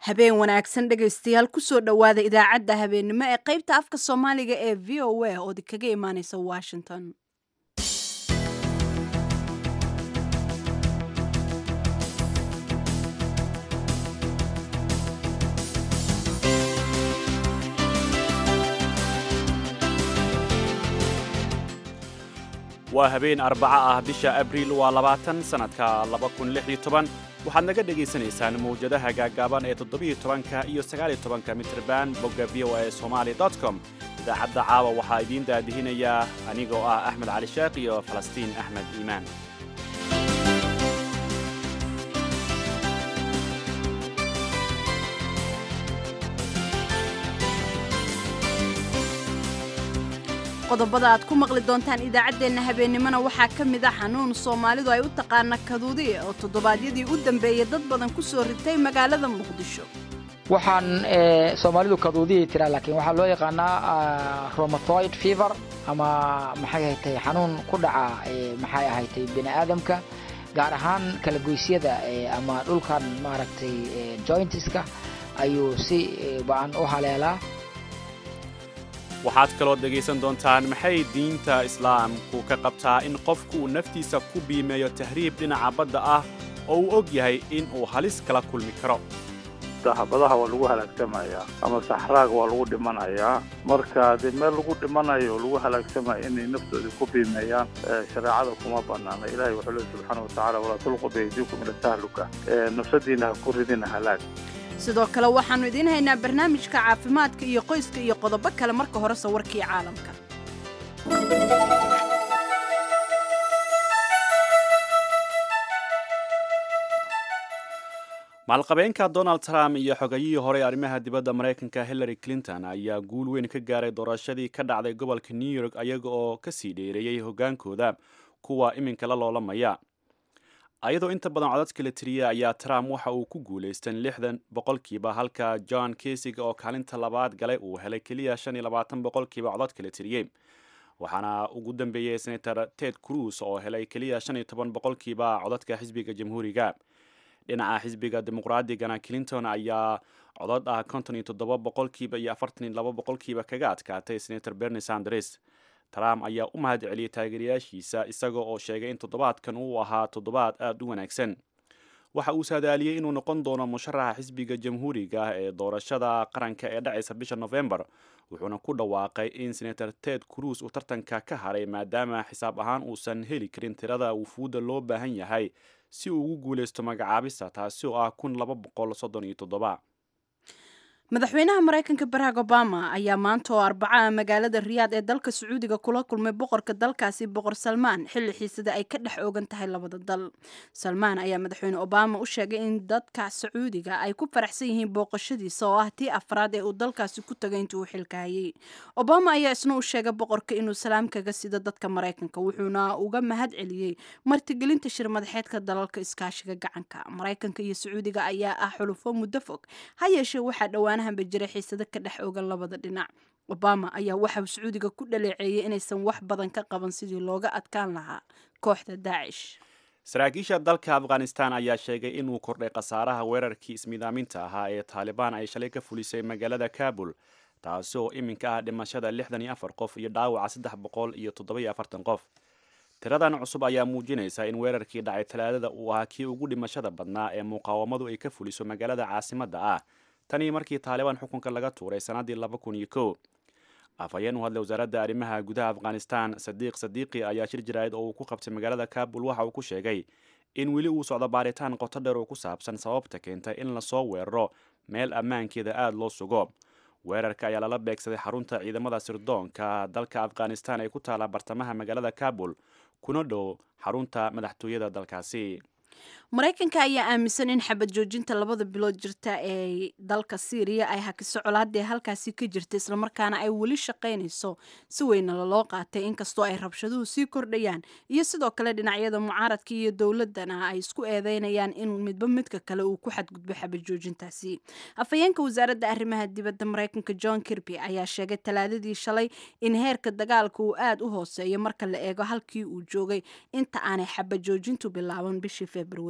habeen wanaagsan dhegaystayaal kusoo dhowaada idaacadda habeennimo ee qaybta afka soomaaliga ee v o a ood kaga imaaneysa washington waa habeen arbaco ah bisha abriil waa labaatan sannadka waxaad naga dhegaysanaysaan mawjadaha gaaggaaban ee toddobiiyotobanka iyo sagaaliyotobanka mitrban bogga v o a somali com idaacadda caawa waxaa idiin daadihinayaa anigoo ah axmed cali sheekh iyo falastiin axmed iimaan qodobada aad ku maqli doontaan idaacaddeenna habeennimona waxaa ka mid ah xanuun soomaalidu ay u taqaana kaduudi oo toddobaadyadii u dambeeyey dad badan ku soo ritay magaalada muqdisho waxaan soomaalidu kaduudiyay tiraa laakiin waxaa loo yaqaanaa romatoid fever ama maxay ahatay xanuun ku dhaca maxay ahatay bini aadamka gaar ahaan kala goysyada ama dhulkan maaragtay jointiska ayuu si ba-an u haleelaa waxaad kaloo dhegaysan doontaan maxay diinta islaamku ka qabtaa in qofku uu naftiisa ku biimeeyo tahriib dhinaca badda ah oo uu og yahay in uu halis kala kulmi karo dahabadaha waa lagu halaagsamayaa ama saxraaga waa lagu dhimanayaa marka dee meel lagu dhimanayo oo lagu halaagsamaya inay naftoodii ku biimeeyaan shareecada kuma banaana ilahay wuxuu leey subxaana watacala walaa tulqu biyaydiikum ila tahluka nafsadiina ha ku ridina halaag sidoo kale waxaannu idiin haynaa barnaamijka caafimaadka iyo qoyska iyo qodobo kale marka hore sawirkii caalamka maalqabeenka donald trump iyo xogayihii hore arrimaha dibadda maraykanka hillary clinton ayaa guul weyn ka gaaray doorashadii ka dhacday gobolka new york ayaga oo ka sii dheereeyey hoggaankooda kuwa iminka la loolamaya ayadoo inta badan codadka la tiriya ayaa trump waxa uu ku guulaystan lixdan boqolkiiba halka john kesiga oo kaalinta labaad galay uu helay keliya shan iyo labaatan boqolkiiba codadka la tiriyey waxaana ugu dambeeyey senator ted cruz oo helay keliya shan iyo toban boqolkiiba codadka xisbiga jamhuuriga dhinaca xisbiga dimuqraadigana clinton ayaa codod ah konton iyo toddoba boqolkiiba iyo afartan iyo laba boqolkiiba kaga adkaatay senator bernie sanders trump ayaa u mahad celiyey taageerayaashiisa isaga oo sheegay in toddobaadkan uu ahaa toddobaad aad u wanaagsan waxa uu saadaaliyey inuu noqon doono musharaxa xisbiga jamhuuriga ee doorashada qaranka ee dhacaysa bisha novembar wuxuuna ku dhawaaqay in senator ted cruz uu tartanka ka haray maadaama xisaab ahaan uusan heli karin tirada wufuudda loo baahan yahay si uu ugu guulaysto magacaabista taasi oo ah kun laba boqol soddon iyo toddoba madaxweynaha maraykanka barack obama ayaa maanta oo arbacaha magaalada riyaad ee dalka sacuudiga kula kulmay boqorka dalkaasi boqor salmaan xilli xiisada ay ka dhex oogan tahay labada dal salmaan ayaa madaxweyne obama u sheegay in dadka sacuudiga ay ku faraxsan yihiin booqashadiisa oo ah tii afraad ee uu dalkaasi ku tagay intii uu xilka hayay obama ayaa isna u sheegay boqorka inuu salaam kaga sido dadka maraykanka wuxuuna uga mahad celiyey martigelinta shir madaxeedka dalalka iskaashiga gacanka maraykanka iyo sacuudiga ayaa ah xulufo muddo fog ha yeeshee waxaa dhowaan jira xiisado ka dhex ogan labada dhinac obama ayaa waxauu sacuudiga ku dhaleeceeyey inaysan wax badan ka qaban sidii looga adkaan lahaa kooxda daacish saraakiisha dalka afghanistan ayaa sheegay inuu kordhay khasaaraha weerarkii ismidaaminta ahaa ee taalibaan ay shalay ka fulisay magaalada kabul taasi oo iminka ah dhimashada lixdan iyo afar qof iyo dhaawaca saddex boqol iyo toddoba-iyo afartan qof tiradan cusub ayaa muujinaysa in weerarkii dhacay talaadada uu ahaa kii ugu dhimashada badnaa ee muqaawamadu ay ka fuliso magaalada caasimadda ah tanii markii taalibaan xukunka laga tuuray sannaddii laba kun iyo kow afhayeen u hadlay wasaaradda arrimaha gudaha afghanistan sadiiq sadiiqi ayaa shir jaraa'id oo uu ku qabtay magaalada kabul waxa uu ku sheegay in weli uu socdo baaritaan qoto dheer oo ku saabsan sababta keentay in lasoo weeraro meel ammaankeeda aada loo sugo weerarka ayaa lala beegsaday xarunta ciidamada sirdoonka dalka afghanistan ee ku taala bartamaha magaalada kabul kuna dhow xarunta madaxtooyada dalkaasi maraykanka ayaa aaminsan in xabad joojinta labada bilood jirta ee dalka syriya ay hakiso colaadee halkaasi ka jirta islamarkaana ay weli shaqaynayso si weyna laloo qaatay inkastoo ay rabshaduhu sii kordhayaan iyo sidoo kale dhinacyada mucaaradka iyo dowladana ay isku eedeynayaan in midba midka kale uu ku xadgudbo xabad joojintaasi afhayeenka wasaaradda arrimaha dibadda maraykanka john kirby ayaa sheegay talaadadii shalay in heerka dagaalka uu aada u hooseeyo marka la eego halkii uu joogay inta aanay xabad joojintu bilaaban bishii februari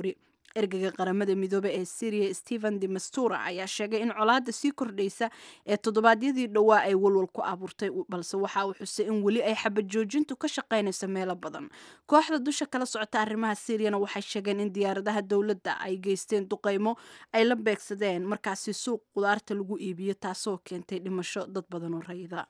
ergeyga qaramada midoobe ee syria stephen de mastura ayaa sheegay in colaada sii kordhaysa ee toddobaadyadii dhowaa ay walwal ku abuurtay balse waxa uu xusay in weli ay xabad joojintu ka shaqaynayso meelo badan kooxda dusha kala socota arrimaha syriana waxay sheegeen in diyaaradaha dowladda ay geysteen duqeymo ay la beegsadeen markaasi suuq qudaarta lagu iibiyo taasoo keentay dhimasho dad badan oo rayida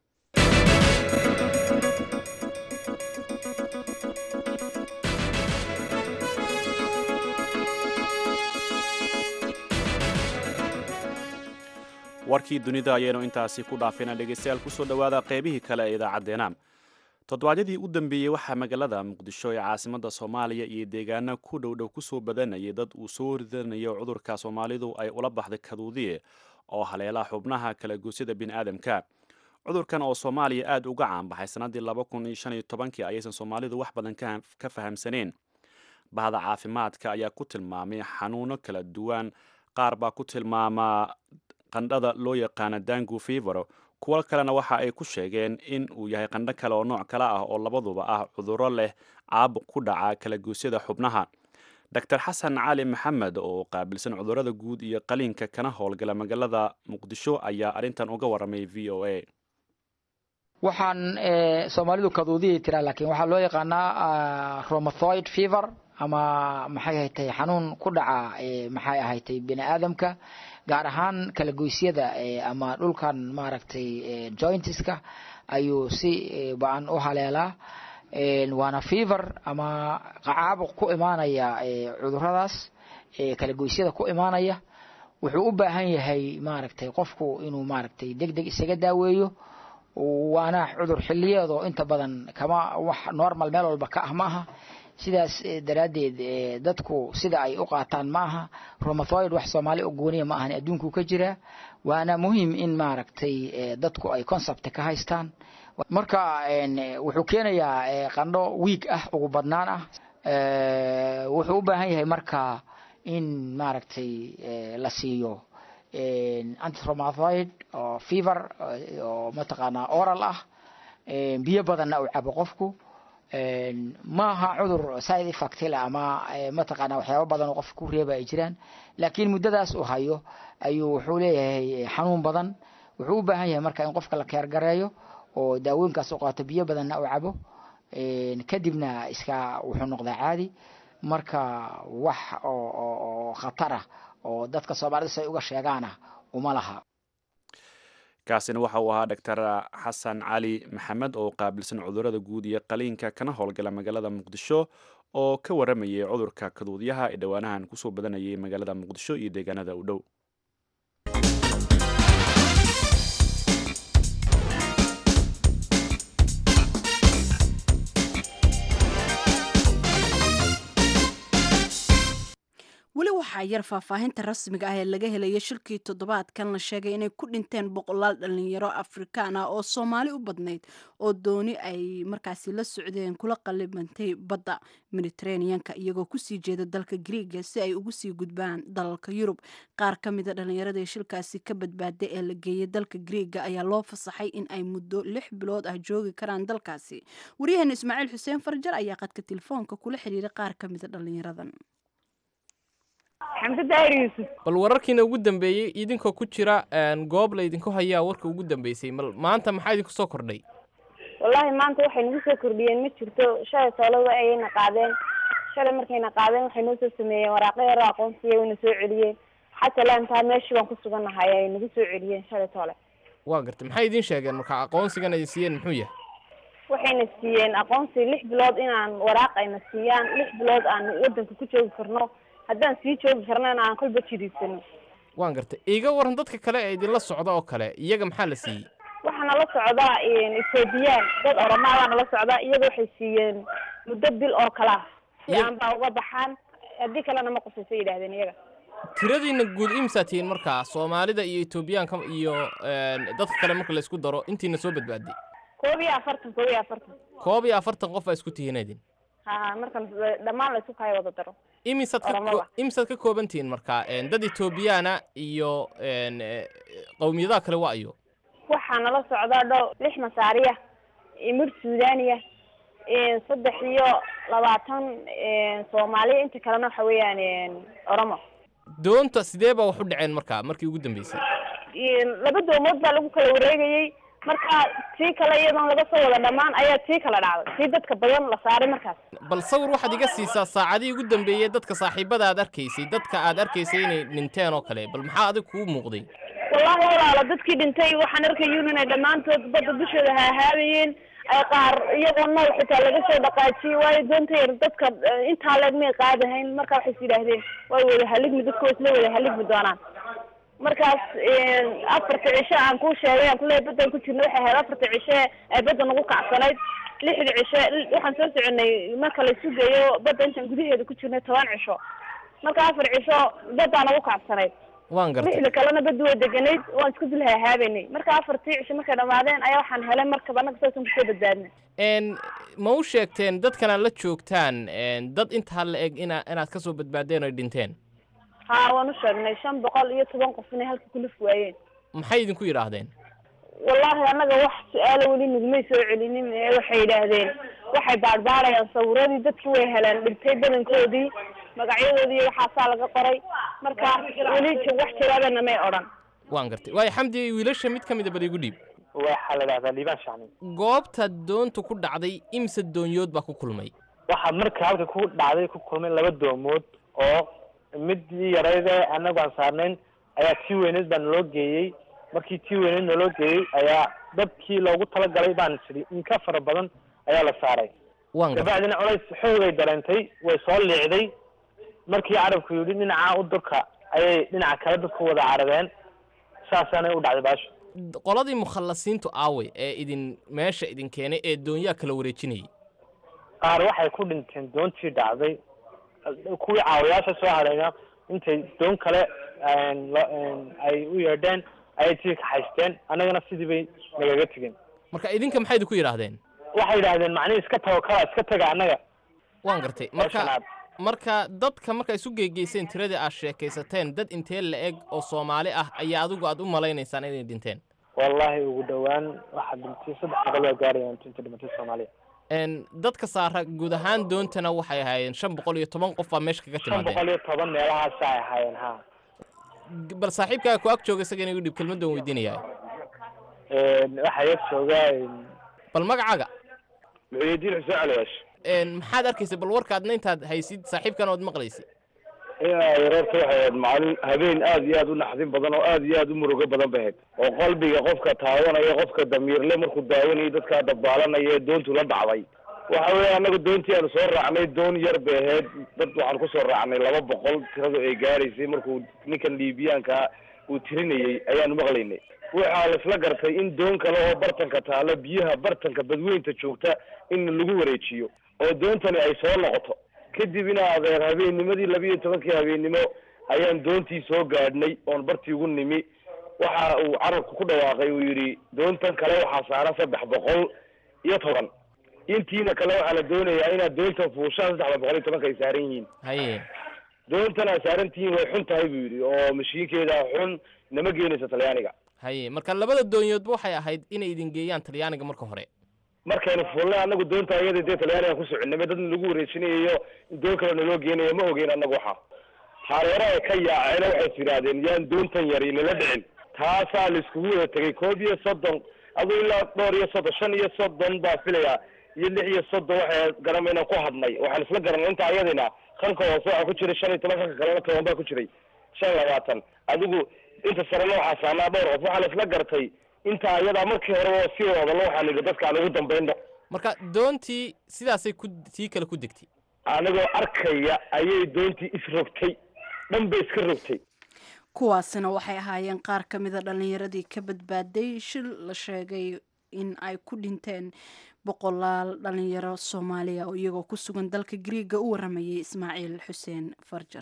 warkii dunida ayaynu intaasi ku dhaafina dhegaystayaal kusoo dhowaada qaybihii kale ee idaacaddeenna toddobaadyadii u dambeeyey waxaa magaalada muqdisho ee caasimadda soomaaliya iyo deegaana ku dhowdhow kusoo badanayay dad uu soo ridanayo cudurka soomaalidu ay ula baxday kaduudiye oo haleela xubnaha kala goosyada bini'aadamka cudurkan oo soomaaliya aad uga caanbaxay sannaddii laba kun iyo shan iyo tobankii ayaysan soomaalidu wax badan ka fahamsaneen bahda caafimaadka ayaa ku tilmaamay xanuuno kala duwan qaar baa ku tilmaamaa qandhada loo yaqaana dangu fevero kuwo kalena waxa ay ku sheegeen in uu yahay qandho kale oo nooc kale ah oo labaduba ah cudurro leh caabuq ku dhaca kala goosyada xubnaha dor xasan cali maxamed oo qaabilsan cudurrada guud iyo qaliinka kana howlgala magaalada muqdisho ayaa arrintan uga warramay v o a waxaan soomaalidu kaduudiyay tiraa laakiin waxaa loo yaqaanaa romathoid fever ama maxay ahatay xanuun ku dhaca maxay ahatay bini aadamka gaar ahaan kala goysyada ama dhulkan maaragtay jointiska ayuu si ba-an u haleelaa waana fever ama caabuq ku imaanaya cuduradaas kala goysyada ku imaanaya wuxuu u baahan yahay maaragtay qofku inuu maaragtay deg deg isaga daaweeyo waana cudur xiliyeedoo inta badan kama wax normal meel walba ka ah ma aha sidaas daraaddeed dadku sida ay u qaataan ma aha romathoid wax soomaali oo gooniya ma ahan adduunkuu ka jiraa waana muhiim in maaragtay dadku ay concept ka haystaan marka wuxuu keenayaa qandho wiig ah ugu badnaan ah wuxuu u baahan yahay marka in maaragtay la siiyo antiromathoid oo fever oo mataqaanaa oral ah biyo badanna uu cabo qofku maaha cudur side effect le ama mataqaana waxyaaba badan oo qofka ku reeba ay jiraan laakiin muddadaas uu hayo ayuu wuxuu leeyahay xanuun badan wuxuu u baahan yahay marka in qofka la keergareeyo oo daawooyinkaas u qaato biyo badanna uu cabo kadibna iska wuxuu noqdaa caadi marka wax oo khatarah oo dadka soomaalida si ay uga sheegaana uma laha kaasina waxa uu ahaa doctor xasan cali maxamed oo qaabilsan cudurrada guud iyo qaliinka kana howlgala magaalada muqdisho oo ka waramayay cudurka kaduudyaha ee dhowaanahan kusoo badanayay magaalada muqdisho iyo deegaanada u dhow weli waxaa yar faahfaahinta rasmiga ah ee laga helaya shirkii toddobaadkan la sheegay inay ku dhinteen boqolaal dhalinyaro afrikaan ah oo soomaali u badnayd oo dooni ay markaasi la socdeen kula qalibantay badda mediteraneanka iyagoo kusii jeeda dalka griiga si ay ugu sii gudbaan dalalka yurub qaar ka mida dhallinyaradii shilkaasi ka badbaaday ee la geeyay dalka griiga ayaa loo fasaxay in ay muddo lix bilood ah joogi karaan dalkaasi waryaheena ismaaciil xuseen farjar ayaa qadka telefoonka kula xiriiray qaar ka mida dhalinyaradan xamse daahir yuusuf bal wararkiina ugu dambeeyey idinkoo ku jira goob laydinku hayaa warka ugu dambeysay mal maanta maxaa idinku soo kordhay wallaahi maanta waxay nagu soo kordhiyeen ma jirto shalay toolada ayayna qaadeen shalay markayna qaadeen waxay noo soo sameeyeen waraaqo yaro aqoonsiya wayna soo celiyeen xataa laantaa meeshii baan ku sugannahay ay nagu soo celiyeen shalay toole waa gartay maxay idiin sheegeen marka aqoonsigan ay siiyeen muxuu yahay waxayna siiyeen aqoonsi lix bilood inaan waraaq ayna siiyaan lix bilood aan wadanka ku joogi karno haddaan sii joogi karnana aan kolba jiriisano waan gartay iiga waran dadka kale ee idinla socda oo kale iyaga maxaa la siiyey waxaa nala socdaa ethoobiyan dad oromaadaa nala socdaa iyaga waxay siiyeen muddo bil oo kale ah si Iyaga- aan baa uga baxaan haddii kalena ma qusayso yidhahdeen iyaga tiradiina guud imsaa tihiin markaa soomaalida iyo etoobiyaanka iyo dadka kale marka la isku daro intiina soo badbaaday koob iyo afartan koob iyo afartan koob iyo afartan qof aa isku tihiin idin ha markan dhammaan la isu kaya wada daro imisaad ka Oromada. ko- imisaad ka kooban tihiin markaa dad etoobiyaana iyo een, eh, qowmiyadaha kale waa ayo waxaa nala socdaa dhow lix masaariya iyo mid suudaniya saddex iyo labaatan soomaaliya inta kalena waxa weeyaan oromo doonta sidee baa wax u dhaceen markaa markii ugu dambeysay laba doomood baa lagu kala wareegayey marka tii kale iyadoon laga soo wada dhammaan ayaa tii kala dhacday tii dadka badan la saaray markaas bal sawir waxaad iga siisaa saacadihii ugu dambeeyey dadka saaxiibada aad arkaysay dadka aad arkaysay inay dhinteen oo kale bal maxaa adig kugu muuqday wallahi walaalo dadkii dhintay waxaan arkayuun inay dhammaantood badda dushooda hahaabayeen ay qaar iyagoo nool xitaa laga soo dhaqaajiyey waayo doonta yar dadka intaa leeg may qaadahayn marka waxay is yidhaahdeen way wada haligmi dadka way isla wada haligmi doonaan markaas afarta cishe aan kuu sheegay aan kuleeyahay baddan ku jirna waxay ahayd afarta cishe ee badda nagu kacsanayd lixda cishe waxaan soo soconay marka la isu geeyo badda intaan gudaheeda ku jirnay toban cisho marka afar cisho baddaa nagu kacsanayd waan gartay lixda kalena badda way deganayd waan isku dul hahaabaynay marka afartii cisho markay dhamaadeen ayaa waxaan helay markaba annaga saasan kusoo badbaadnay n ma u sheegteen dadkan aad la joogtaan dad intaa la eg ina inaad ka soo badbaadeen oy dhinteen haa waan u sheegnay shan boqol iyo toban qof inay halka kulif waayeen maxay idinku yidhaahdeen wallahi annaga wax su-aalo weli nagumay soo celinin ee waxay yidhaahdeen waxay baadhbaadhayaan sawiradii dadki way heleen dhintay badankoodii magacyadoodii waxaasaa laga qoray marka weli wax jawaabana may odhan waan gartay waayo xamdi wiilasha mid ka mida bal igu dhiib waxaa la idhahdaa liibaan shacni goobta doontu ku dhacday imse doonyood baa ku kulmay waxaa marka halka ku dhacday ku kulmay laba doomood oo midii yarayd ee anagu aan saarnayn ayaa tii weyneed baa naloo geeyey markii tii weyneed naloo geeyey ayaa dadkii loogu talagalay baan tidhi in ka fara badan ayaa la saaray waan gartay kabacdina culays xoogay dareentay way soo liicday markii carabku yidhi dhinaca u durka ayay dhinaca kale dadku wada carabeen saasaanay u dhacday baasho qoladii mukhallasiintu aaway ee idin meesha idin keenay ee doonyaa kala wareejinayay qaar waxay ku dhinteen doontii dhacday kuwii caawayaasha soo hadhayna intay doon kale lo- ay u yeedheen ayay tii kaxaysteen annagana sidii bay nagaga tegeen marka idinka maxay idinku yidhaahdeen waxay yidhaahdeen macnihi iska tawakala iska taga annaga waan gartay meeshan marka aad marka dadka marka isu geegeyseen tiradii aad sheekaysateen dad intee la eg oo soomaali ah ayaa adigu aad u malaynaysaan inay dhinteen wallahi ugu dhowaan waxaa dhintay saddex boqol waa gaarayaan inta dhimatay soomaaliya n dadka saara guud ahaan doontana waxay ahaayeen shan boqol iyo toban qof baa meesha kaga shan boqol timaadeen iyo toban meelahaas ay ahaayeen ha bal saaxiibkaaga ku ag jooga isaga inagu dhib kelmaddan weydiinayaa waxaa yar joogaa bal magacaaga muxuudiin xuseen caliyash n maxaad arkaysa bal warkaadna intaad haysid saaxiibkan ood maqlaysid yareerta waxay ahayd maalin habeen aad iyo aad u naxdin badan oo aad iyo aad u murugo badan bay ahayd oo qalbiga qofka taawanaya qofka damiirle markuu daawanayo dadkaa dabaalanaya ee doontu la dhacday waxa weeye annaga doontii aanu soo raacnay doon yar bay ahayd dad waxaan kusoo raacnay laba boqol tiradu ay gaaraysay markuu ninkan liibiyaanka uu tirinayey ayaanu maqlaynay waxaa laisla gartay in doon kale oo bartanka taalo biyaha bartanka badweynta joogta in lagu wareejiyo oo doontani ay soo noqoto kadib in adeer habeennimadii laba iyo tobankii habeennimo ayaan doontii soo gaadhnay oon bartii ugu nimi waxa uu carabku ku dhawaaqay uu yidhi doontan kale waxaa saaran saddex boqol iyo toban intiina kale waxaa la doonayaa inaad doontan fuushaan saddexda boqol iyo tobanka ay saaran yihiin haye doontan aad saaran tihiin way xun tahay buu yidhi oo mashiinkeeda xun nama geenayso talyaaniga haye marka labada doonyoodba waxay ahayd inay idin geeyaan talyaaniga marka hore markaynu fuulnay anagu doonta iyada dee talyaaniga ku soconay dad lagu wareejinayo in doon kale naloo geenayo ma ogeyn anagu waxa hareero ay ka yaaceen waxay yidhaahdeen yaan doontan yari nala dhicin taasaa la iskugu wada tegay koob iyo soddon aduu ilaa dhowr iyo soddon shan iyo soddon baa filaya iyo lix iyo soddon waxay garamayna ku hadnay waxaan isla garanay inta ayadina kanka hoose waxaa ku jiray shan iyo toban kanka kalena toban baa ku jiray shan iyo labaatan adigu inta sarena waxaa saanaa dhowr qof waxaa la isla gartay inta ayadaa markii horeba oo sii wadalo waxaan idhi dadkaan ugu dambayno marka doontii sidaasay ku tii kale ku degtay anigoo arkaya ayay doontii isrogtay dhan bay iska rogtay kuwaasina waxay ahaayeen qaar ka mida dhallinyaradii ka badbaaday shil la sheegay in ay ku dhinteen boqolaal dhalinyaro soomaaliya oo iyagoo ku sugan dalka griiga u waramayay ismaaciil xuseen farjar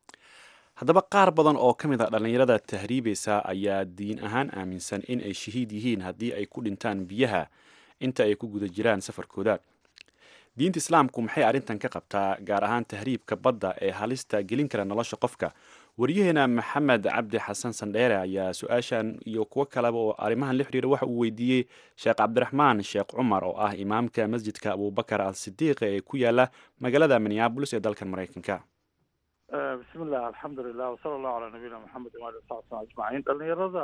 haddaba qaar badan oo ka mid a dhallinyarada tahriibaysa ayaa diin ahaan aaminsan in ay shahiid yihiin haddii ay ku dhintaan biyaha inta ay ku guda jiraan safarkooda diinta islaamku maxay arrintan ka qabtaa gaar ahaan tahriibka badda ee halista gelin kara nolosha qofka waryaheena maxamed cabdi xasan sandheere ayaa su-aashan iyo kuwo kaleba oo arrimahan la xiriira waxa uu weydiiyey sheekh cabdiraxmaan sheekh cumar oo ah imaamka masjidka abubakar al sidiiq ee ku yaala magaalada minneabolis ee dalkan maraykanka bismi illah alxamdulilah wasala allahu calaa nabiyina maxamed waali wasaxbi slm ajmaciin dhalinyarada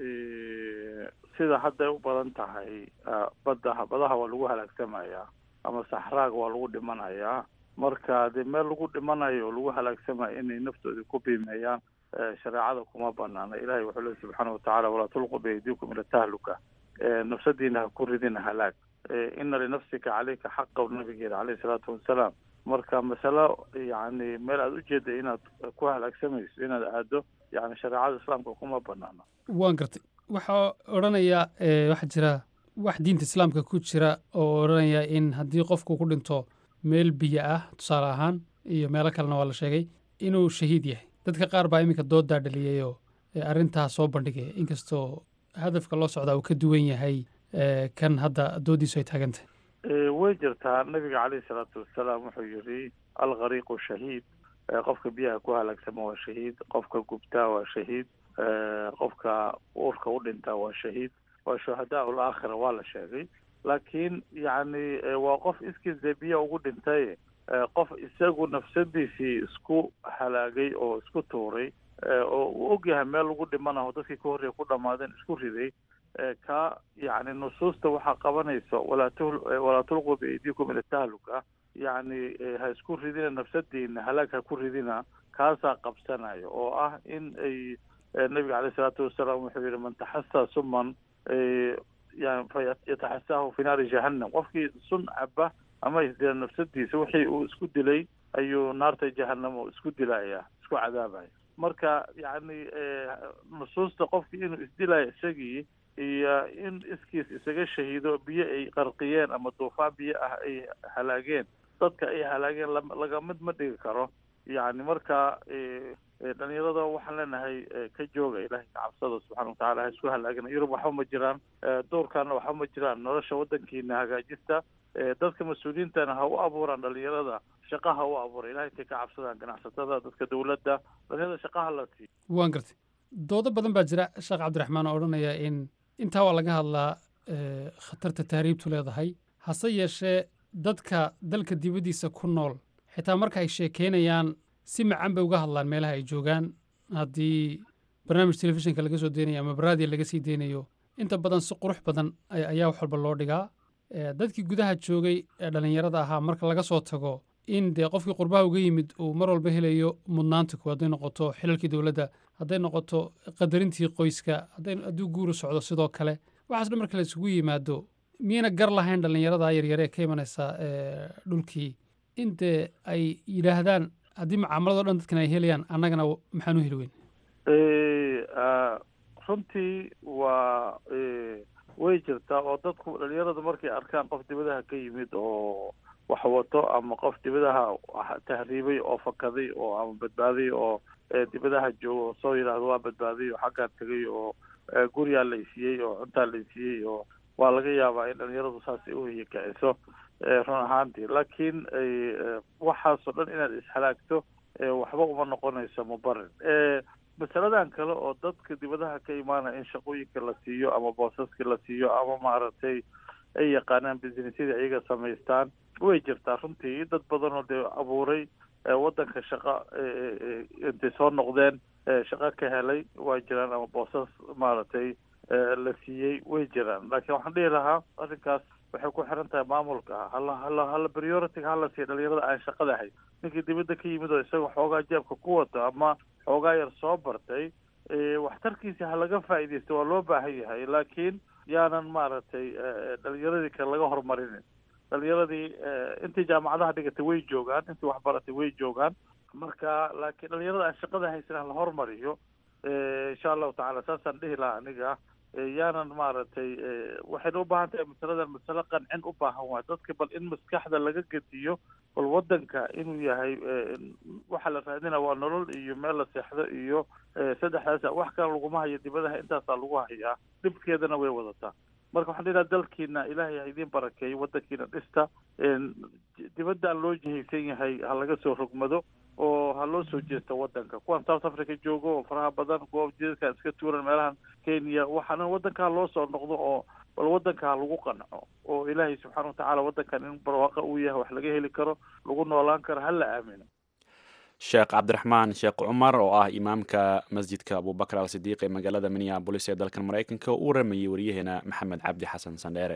sida hadday u badan tahay badda badaha waa lagu halaagsamayaa ama saxraaga waa lagu dhimanayaa marka dee meel lagu dhimanayo oo lagu halaagsamayo inay naftoodii ku biimeeyaan shareecada kuma banaana ilahay wuxuu leey subxaana watacaala walaa tulqu biaydiikum ila tahluka nafsadiina ha ku ridina halaag ina linafsika caleyka xaqa nabigeeda caleyhi salaatu wasalaam marka masalo yani meel aada ujeeda inaad ku halaagsamayso inaad aado yani shareecada islaamka kuma banaana waan gartay waxaa odhanayaa waxaa jira wax diinta islaamka ku jira oo odhanaya in haddii qofku ku dhinto meel biyo ah tusaale ahaan iyo meelo kalena waa la sheegay inuu shahiid yahay dadka qaar baa iminka doodaa dhaliyayoo arrintaa soo bandhigaya inkastoo hadafka loo socdaa uu ka duwan yahay kan hadda doodiisu ay taagantahay way jirtaa nabiga caleyhi salaatu wasalaam wuxuu yihi alkhariiqu shahiid qofka biyaha ku halaagsama waa shahiid qofka gubtaa waa shahiid qofka uurka u dhintaa waa shahiid waa shuhadaa ulaakhira waa la sheegay laakiin yacni waa qof iskiis dee biya ugu dhintay qof isagu nafsadiisii isku halaagay oo isku tuuray oo uu ogyahay meel lagu dhimanaho dadkii ka horreeya ku dhammaadeen isku riday ka yacni nusuusta waxaa qabanaysa walaa tu walaa tulquu biaydiikum ila tahluka yacni ha isku ridina nafsadiina halaag ha ku ridina kaasaa qabsanayo oo ah in ay nabiga caleyh isalaatu wasalaam wuxuu yihi man taxasaa suman yani fayataxasaahu fi naari jahannam qofkii sun caba ama isdila nafsadiisa wixii uu isku dilay ayuu naarta jahanamo isku dilaya isku cadaabaya marka yacni nusuusta qofkii inuu isdilayo isagii iyo in iskiis isaga shahiido biyo ay qarqiyeen ama duufaan biyo ah ay halaageen dadka ay halaageen laga mid ma dhigi karo yacni marka dhalinyarada waxaan leenahay ka jooga ilahay ka cabsada subxana watacala ha isku halaagina yurub waxba ma jiraan doorkaana waxba ma jiraan nolosha waddankiina hagaajista dadka mas-uuliyiintana ha u abuuraan dhalinyarada shaqa ha u abuura ilahay intay ka cabsadaan ganacsatada dadka dowladda dhalinyarada shaqaha la siiyo waan gartay doodo badan baa jira sheekh cabdiraxmaan oo odhanaya in intaa waa laga hadlaa khatarta tahriibtu leedahay hase yeeshee dadka dalka dibaddiisa ku nool xitaa marka ay sheekeynayaan si macan bay uga hadlaan meelaha ay joogaan haddii barnaamij telefishinka laga soo deynayo ama baraadiya laga sii deynayo inta badan si qurux badan ayaa wax walba loo dhigaa dadkii gudaha joogay ee dhallinyarada ahaa marka laga soo tago in dee qofkii qurbaha uga yimid uu mar walba helayo mudnaanta ku hadday noqoto xilalkii dowladda hadday noqoto qadarintii qoyska hadduu guuru socdo sidoo kale waxaas dhan marka la isugu yimaado miyayna gar lahayn dhallinyarada yaryare ee ka imanaysa dhulkii in dee ay yidhaahdaan haddii mucaamalado dhan dadkan ay helayaan annagana maxaan u heli weyn runtii waa way jirtaa oo dadku dhalinyaradu markay arkaan qof dibadaha ka yimid oo wax wato ama qof dibadaha tahriibay oo fakaday oo ama badbaaday oo dibadaha jooga oo soo yidhaahdo waa badbaaday oo xaggaan tegay oo guriyaa laysiiyey oo cuntaa laysiiyey oo waa laga yaabaa in dhalinyaradu saas ay uhiyakiciso run ahaantii laakiin waxaasoo dhan inaad ishalaagto waxba uma noqonayso mubarin masaladan kale oo dadka dibadaha ka imaanaya in shaqooyinka la siiyo ama boosaska la siiyo ama maaragtay ay yaqaanaan businessyada iyaga samaystaan way jirtaa runtii dad badan oo dee abuuray waddanka shaqa intay soo noqdeen shaqo ka helay waa jiraan ama boosas maaragtay la siiyey way jiraan laakiin waxaan dhihi lahaa arrinkaas waxay ku xiran tahay maamulka hala hala hala priority hala siiya dhalinyarada aan shaqada ahay ninkii dibadda ka yimid oo isaga xoogaa jeebka ku wato ama xoogaa yar soo bartay waxtarkiisi ha laga faa'iidaysto waa loo baahan yahay laakiin yaanan maaragtay dhalinyaradii kale laga horumarinin dhalinyaradii intii jaamacadaha dhigatay way joogaan intii waxbaratay way joogaan marka laakiin dhalinyarada aan shaqada haysan ha la hormariyo insha allahu tacala saasaan dhihi lahaa aniga yaanan maaragtay waxayna u baahan tahay masaladan masale qancin u baahan waay dadka bal in maskaxda laga gediyo bal waddanka inuu yahay waxa la raadina waa nolol iyo meel la seexdo iyo saddexdaas wax kale laguma hayo dibadaha intaasaa lagu hayaa dhibkeedana way wadataa marka waxaan dhihaa dalkiina ilaahay ha idiin barakeeyo waddankiina dhista dibaddan loo jihaysan yahay ha laga soo rogmado oo ha loo soo jeesto waddanka kuwan south africa joogo oo faraha badan kuwa jidadkan iska tuuran meelahan kenya waxaana waddanka ha loo soo noqdo oo bal waddanka ha lagu qanco oo ilaahay subxaana watacaala waddankan in barwaaqa uu yahay wax laga heli karo lagu noolaan karo ha la aamino sheekh cabdiraxmaan sheekh cumar oo ah imaamka masjidka abubakar al sidiiq ee magaalada minneabolis ee dalkan maraykanka uu waramayey waryaheena maxamed cabdi xasan sandheere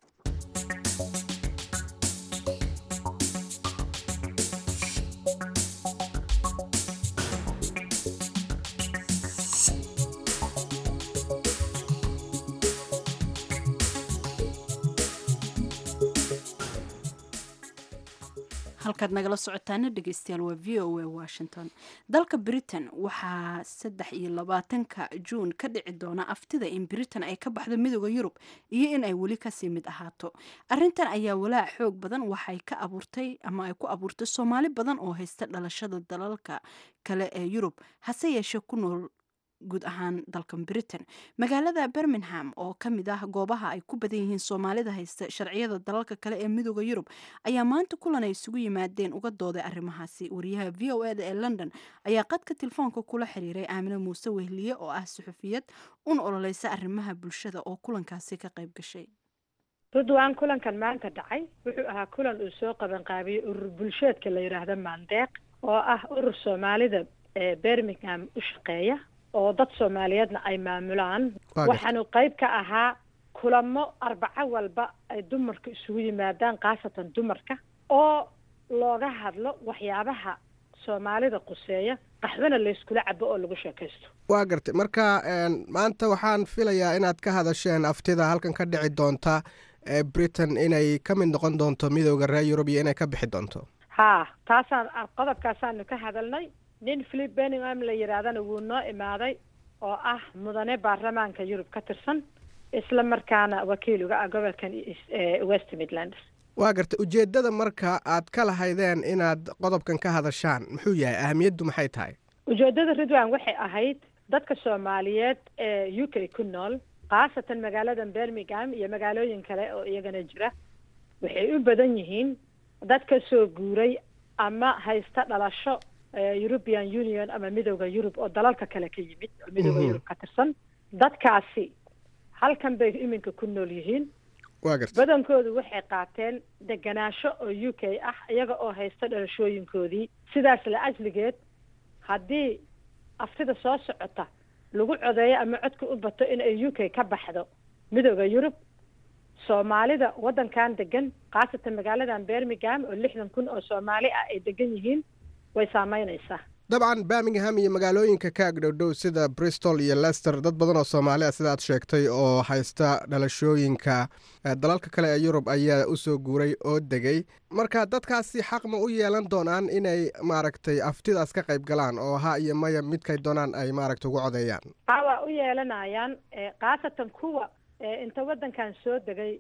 halkaad nagala socotaana dhegeystayaal waa v o a washington dalka britain waxaa saddex iyo labaatanka juun ka dhici doona aftida in britain ay ka baxdo midooda yurub iyo in ay weli kasii mid ahaato arintan ayaa walaac xoog badan waxay ka abuurtay ama ay ku abuurtay soomaali badan oo haysta dhalashada dalalka kale ee yurub hase yeeshee ku nool guud ahaan dalkan britain magaalada birmingham oo ka mid ah goobaha ay ku badan yihiin soomaalida haysta sharciyada dalalka kale ee midooda yurub ayaa maanta kulan ay isugu yimaadeen uga dooday arrimahaasi wariyaha v o eda ee london ayaa qadka telefoonka kula xiriiray aamine muuse wehliye oo ah suxufiyad un ololeysa arrimaha bulshada oo kulankaasi ka qayb gashay ridwaan kulankan maanta dhacay wuxuu ahaa kulan uu soo qabanqaabiyey urur bulsheedka la yidhaahdo maandeeq oo ah urur soomaalida ee birmingham u shaqeeya oo dad soomaaliyeedna ay maamulaan waxaanu qayb ka ahaa kulamo arbaco walba ay dumarka isugu yimaadaan khaasatan dumarka oo looga hadlo waxyaabaha soomaalida quseeya qaxwana layskula cabo oo lagu sheekaysto waa gartay marka maanta waxaan filayaa inaad ka hadasheen aftida halkan ka dhici doonta ee britain inay ka mid noqon doonto midooda reer yurub iyo inay ka bixi doonto haa taasaan qodobkaasaanu ka hadalnay nin philip benningham la yidhaahdana wuu noo imaaday oo ah mudane baarlamaanka yurub ka tirsan isla markaana wakiil uga ah gobolkan west midlands waa gartay ujeeddada marka aad ka lahaydeen inaad qodobkan ka hadashaan muxuu yahay ahamiyaddu maxay tahay ujeeddada ridwan waxay ahayd dadka soomaaliyeed ee u k ku nool khaasatan magaaladan birmingham iyo magaalooyin kale oo iyagana jira waxay u badan yihiin dad ka soo guuray ama haysta dhalasho european union ama midooda yurub oo dalalka kale ka yimid oo midooda yurub ka tirsan dadkaasi halkan bay iminka ku nool yihiin waa garta badankoodu waxay qaateen deganaansho oo u k ah iyaga oo haysta dhalashooyinkoodii sidaas la asligeed haddii aftida soo socota lagu codeeyo ama codka u bato in ay u k ka baxdo midooda yurub soomaalida waddankan degan khaasatan magaaladan birmingham oo lixdan kun oo soomaali ah ay degan yihiin way saameynaysaa dabcan birmingham iyo magaalooyinka ka agdhowdhow sida bristol iyo lester dad badan oo soomaali ah sidaad sheegtay oo haysta dhalashooyinka dalalka kale ee yurub ayaa usoo guuray oo degay marka dadkaasi xaq ma u yeelan doonaan inay maaragtay aftidaas ka qayb galaan oo ha iyo maya midkay doonaan ay maaragtay ugu codeeyaan ha waa u yeelanayaan khaasatan kuwa inta waddankan soo degay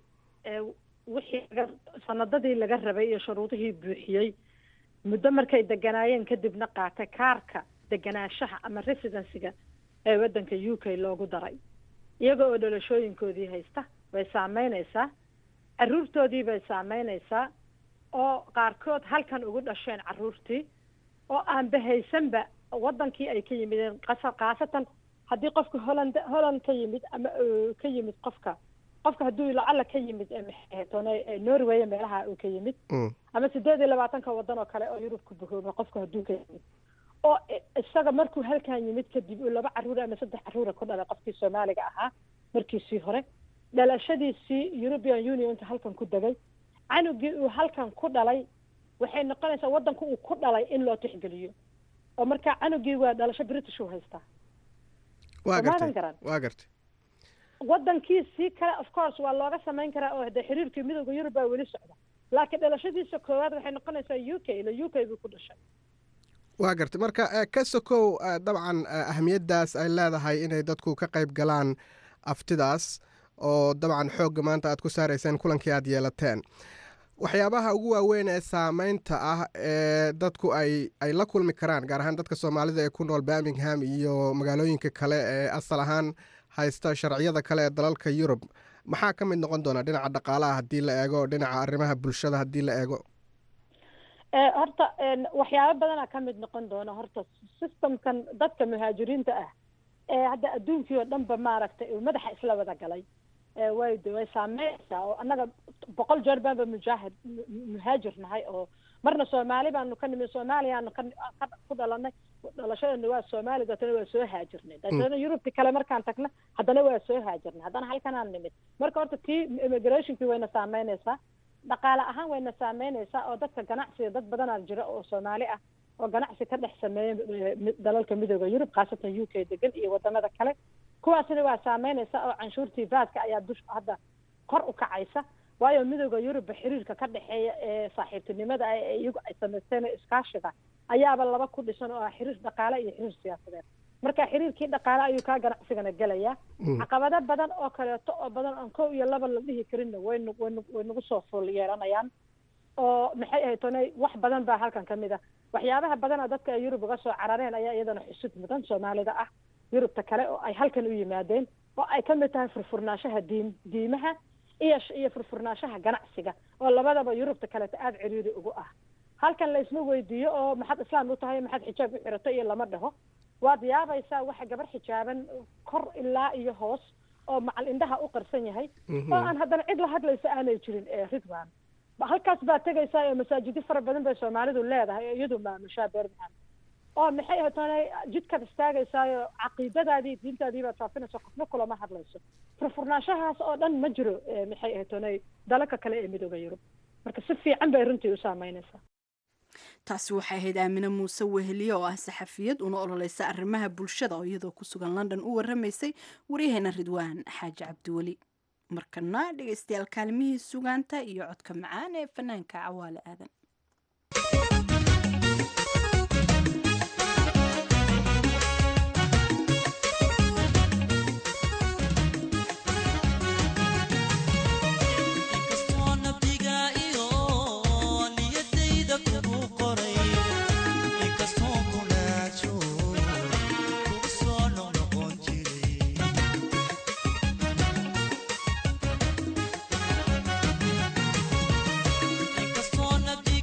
wixii sanadadii laga rabay iyo shuruudihii buuxiyey muddo markay deganaayeen kadibna qaatay kaarka deganaanshaha ama residencyga ee waddanka u k loogu daray iyaga oo dhalashooyinkoodii haysta way saameynaysaa carruurtoodii bay saameynaysaa oo qaarkood halkan ugu dhasheen carruurtii oo aan bahaysanba waddankii ay ka yimideen qasa khaasatan haddii qofka holland holland ka yimid ama ka yimid qofka qofka hadduu lacala ka yimid norway meelaha uu ka yimid ama sideed iyo labaatanka waddan oo kale oo yurub ku bahooba qofka hadduu ka yimid oo isaga markuu halkan yimid kadib uu laba carruur ama saddex carruura ku dhalay qofkii soomaaliga ahaa markiisii hore dhalashadiisii european unionka halkan ku degay canugii uu halkan ku dhalay waxay noqonaysaa waddanka uu ku dhalay in loo tixgeliyo oo markaa canugii waa dhalasho british uu haystaa waa Soomaadan gartay garan. waa gartay waddankiisii kale of course waa looga samayn karaa oo hadee xiriirkii midooda yurub baa weli socda laakiin dhalashadiisa koowaad waxay noqonaysaa u k ila u k buu ku dhashay waa gartay marka eh, ka sokow eh, dabcan eh, ahamiyaddaas ay leedahay inay dadku ka qayb galaan aftidaas oo dabcan xoogga maanta aad ku saarayseen kulankii aad yeelateen waxyaabaha ugu waaweyn ee saameynta ah ee dadku ay ay la kulmi karaan gaar ahaan dadka soomaalida ee ku nool birmingham iyo magaalooyinka kale ee asal ahaan haysta sharciyada kale ee dalalka yurub maxaa ka mid noqon doona dhinaca dhaqaalaha haddii la eego dhinaca arrimaha bulshada haddii la eego horta waxyaabo badanaa ka mid noqon doona horta systemkan dadka muhaajiriinta ah ee hadda adduunkii oo dhanba maaragtay uu madaxa isla wada galay way de way saameynaysaa oo annaga boqol jeer baanba mujaahid muhaajir nahay oo marna soomaali baanu ka nimid soomaaliyaanu ka ku dhalanay dhalashadana waa soomaali deetana waa soo haajirnay deetana yurubti kale markaan tagna haddana waa soo haajirnay haddana halkanaan nimid marka horta tii immigrationkii wayna saameynaysaa dhaqaale ahaan wayna saameynaysaa oo dadka ganacsiga dad badanaa jira oo soomaali ah oo ganacsi ka dhex sameeya dalalka midooda yurub khaasatan u k degan iyo wadamada kale kuwaasina waa saameynaysa oo canshuurtii vaaska ayaa dush hadda kor u kacaysa waayo midooda yurubba xiriirka ka dhexeeya ee saaxiibtinimada ah ee iyagu ay samaysteen ee iskaashiga ayaaba laba ku dhisan oo ah xiriir dhaqaale iyo xiriir siyaasadeed marka xiriirkii dhaqaale ayuu kaa ganacsigana gelayaa caqabado badan oo kaleeto oo badan aan kow iyo laba la dhihi karinna waynu waynu way nagu soo fuul yeelanayaan oo maxay ahayd tonay wax badan baa halkan ka mid ah waxyaabaha badana dadka ay yurub uga soo carareen ayaa iyadana xusud mudan soomaalida ah yurubta kale oo ay halkan u yimaadeen oo ay ka mid tahay furfurnaanshaha diin diimaha iyo iyo furfurnaanshaha ganacsiga oo labadaba yurubta kaleeta aada ciriiri ugu ah halkan la isma weydiiyo oo maxaad islaam u tahay maxaad xijaab u xirato iyo lama dhaho waad yaabaysaa waxa gabar xijaaban kor ilaa iyo hoos oo macal indhaha u qarsan yahay oo aan haddana cid la hadlaysa aanay jirin ridwan halkaas baad tegaysaa oo masaajidyo fara badan bay soomaalidu leedahay oo iyadu maamushaa beermahan oo maxay ahayd jidkaad istaagaysaayo caqiidadaadii diintaadii baad faafinaysa qofna kulama hadlayso furfurnaanshahaas oo dhan ma jiro maxay ahayd tonay dalalka kale ee midooda yurub marka si fiican bay runtii u saameynaysaa taasi waxay ahayd aamine muuse weheliye oo ah saxafiyad una ololeysa arrimaha bulshada oo iyadoo ku sugan london u waramaysay waryaheena ridwaan xaaji cabdiweli markana dhegeystayaal kaalmihii sugaanta iyo codka macaan ee fanaanka cawaale aadan Inkastoo nabdi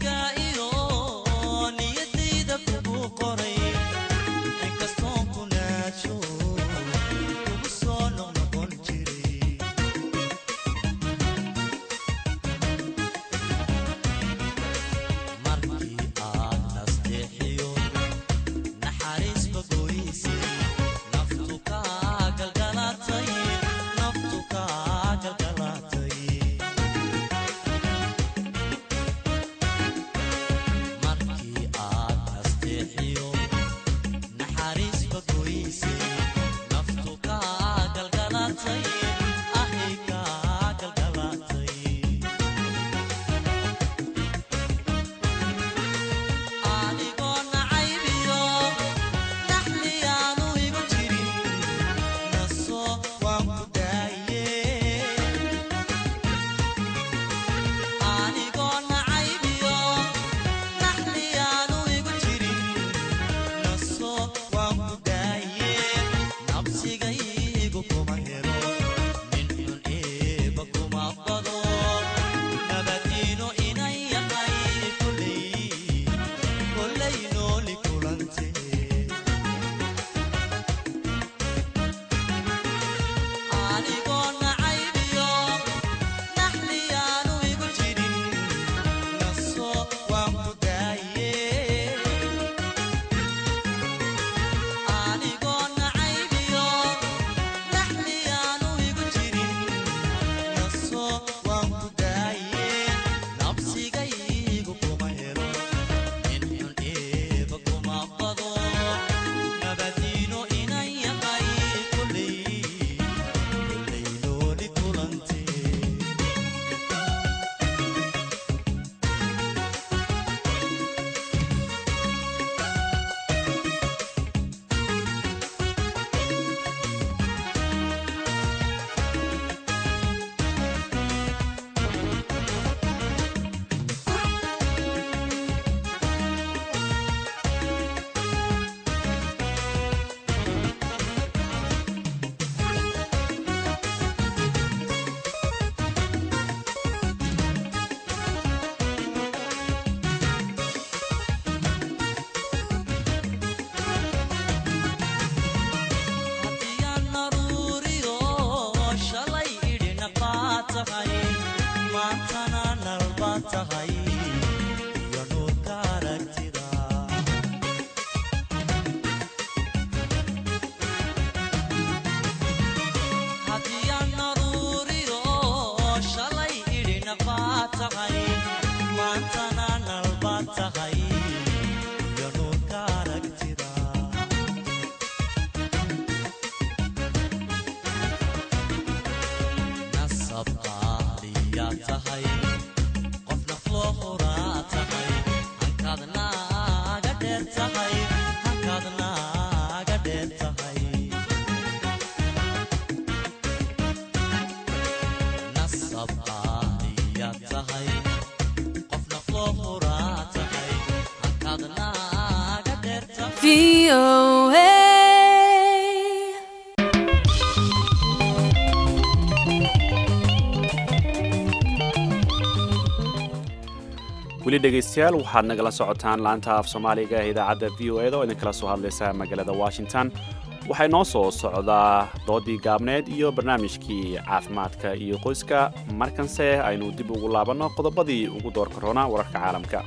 weli dhegaystayaal waxaad nagala socotaan laanta af soomaaliga ee idaacadda v o eda oo idinkala soo hadlaysa magaalada washington waxay noo soo socdaa doodii gaabneed iyo barnaamijkii caafimaadka iyo qoyska markanse aynu dib ugu laabanno qodobadii ugu door korona wararka caalamka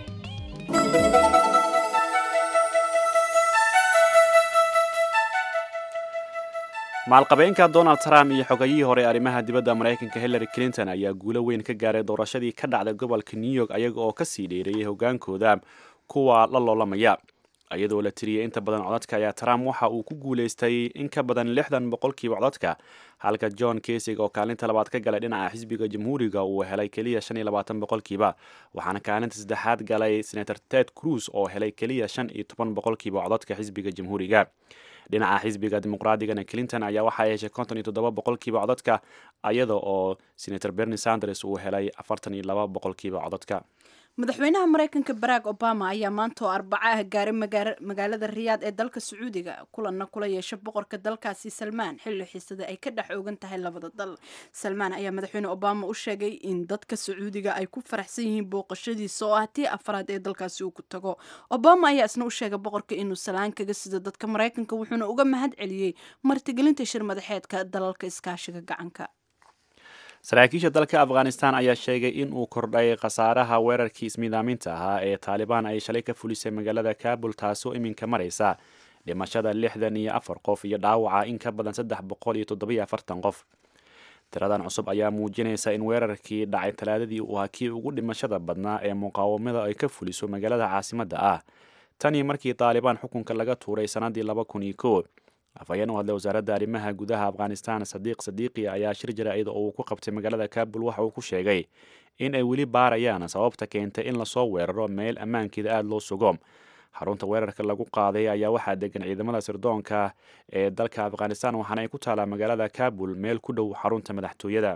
maalqabeenka donald trump iyo xogayihii hore arrimaha dibadda maraykanka hillary clinton ayaa guulo weyn ka gaaray doorashadii ka dhacday gobolka new york ayaga oo kasii dheereeyay hogaankooda kuwa la loolamaya iyadoo la tiriyay inta badan codadka ayaa trump waxa uu ku guulaystay in ka badan lixdan boqolkiiba codadka halka john kasig oo kaalinta labaad ka galay dhinaca xisbiga jamhuuriga uu helay keliya shan iyo labaatan boqolkiiba waxaana kaalinta saddexaad galay senator ted cruz oo helay keliya shan iyo toban boqolkiiba codadka xisbiga jamhuuriga dhinaca xisbiga dimuqraadigana clinton ayaa waxaa yeeshay konton iyo toddoba boqolkiiba codadka iyada oo senator bernie sanders uu helay afartan iyo laba boqolkiiba codadka madaxweynaha maraykanka barack obama ayaa maanta oo arbaco ah gaaray magaalada riyaad ee dalka sacuudiga kulanna kula yeesha boqorka dalkaasi salmaan xilli xiisada ay ka dhex ogan tahay labada dal salmaan ayaa madaxweyne obama u sheegay in dadka sacuudiga ay ku faraxsan yihiin booqashadiisa oo ah tii afraad ee dalkaasi uu ku tago obama ayaa isna u sheegay boqorka inuu salaan kaga sido dadka maraykanka wuxuuna uga mahad celiyey martigelinta shir madaxeedka dalalka iskaashiga gacanka saraakiisha dalka afghanistan ayaa sheegay in uu kordhay khasaaraha weerarkii ismiidaaminta ahaa ee taalibaan ay shalay ka fulisay magaalada kabul taasoo iminka maraysa dhimashada lixdan iyo afar qof iyo dhaawaca in ka badan saddex boqol iyo toddobiyo afartan qof tiradan cusub ayaa muujinaysa in weerarkii dhacay talaadadii uu ahaa kii ugu dhimashada badnaa ee muqaawamada ay ka fuliso magaalada caasimadda ah tanii markii taalibaan xukunka laga tuuray sannaddii laba kun iyo kow afhayeen u hadlay wasaaradda arrimaha gudaha afghanistan sadiiq sadiiqi ayaa shir jaraa'id oo uu ku qabtay magaalada kabul waxa uu ku sheegay in ay weli baarayaan sababta keentay in lasoo weeraro meel ammaankeeda aada loo sugo xarunta weerarka lagu qaaday ayaa waxaa degan ciidamada sirdoonka ee dalka afghanistan waxaana ay ku taalaa magaalada kabul meel ku dhow xarunta madaxtooyada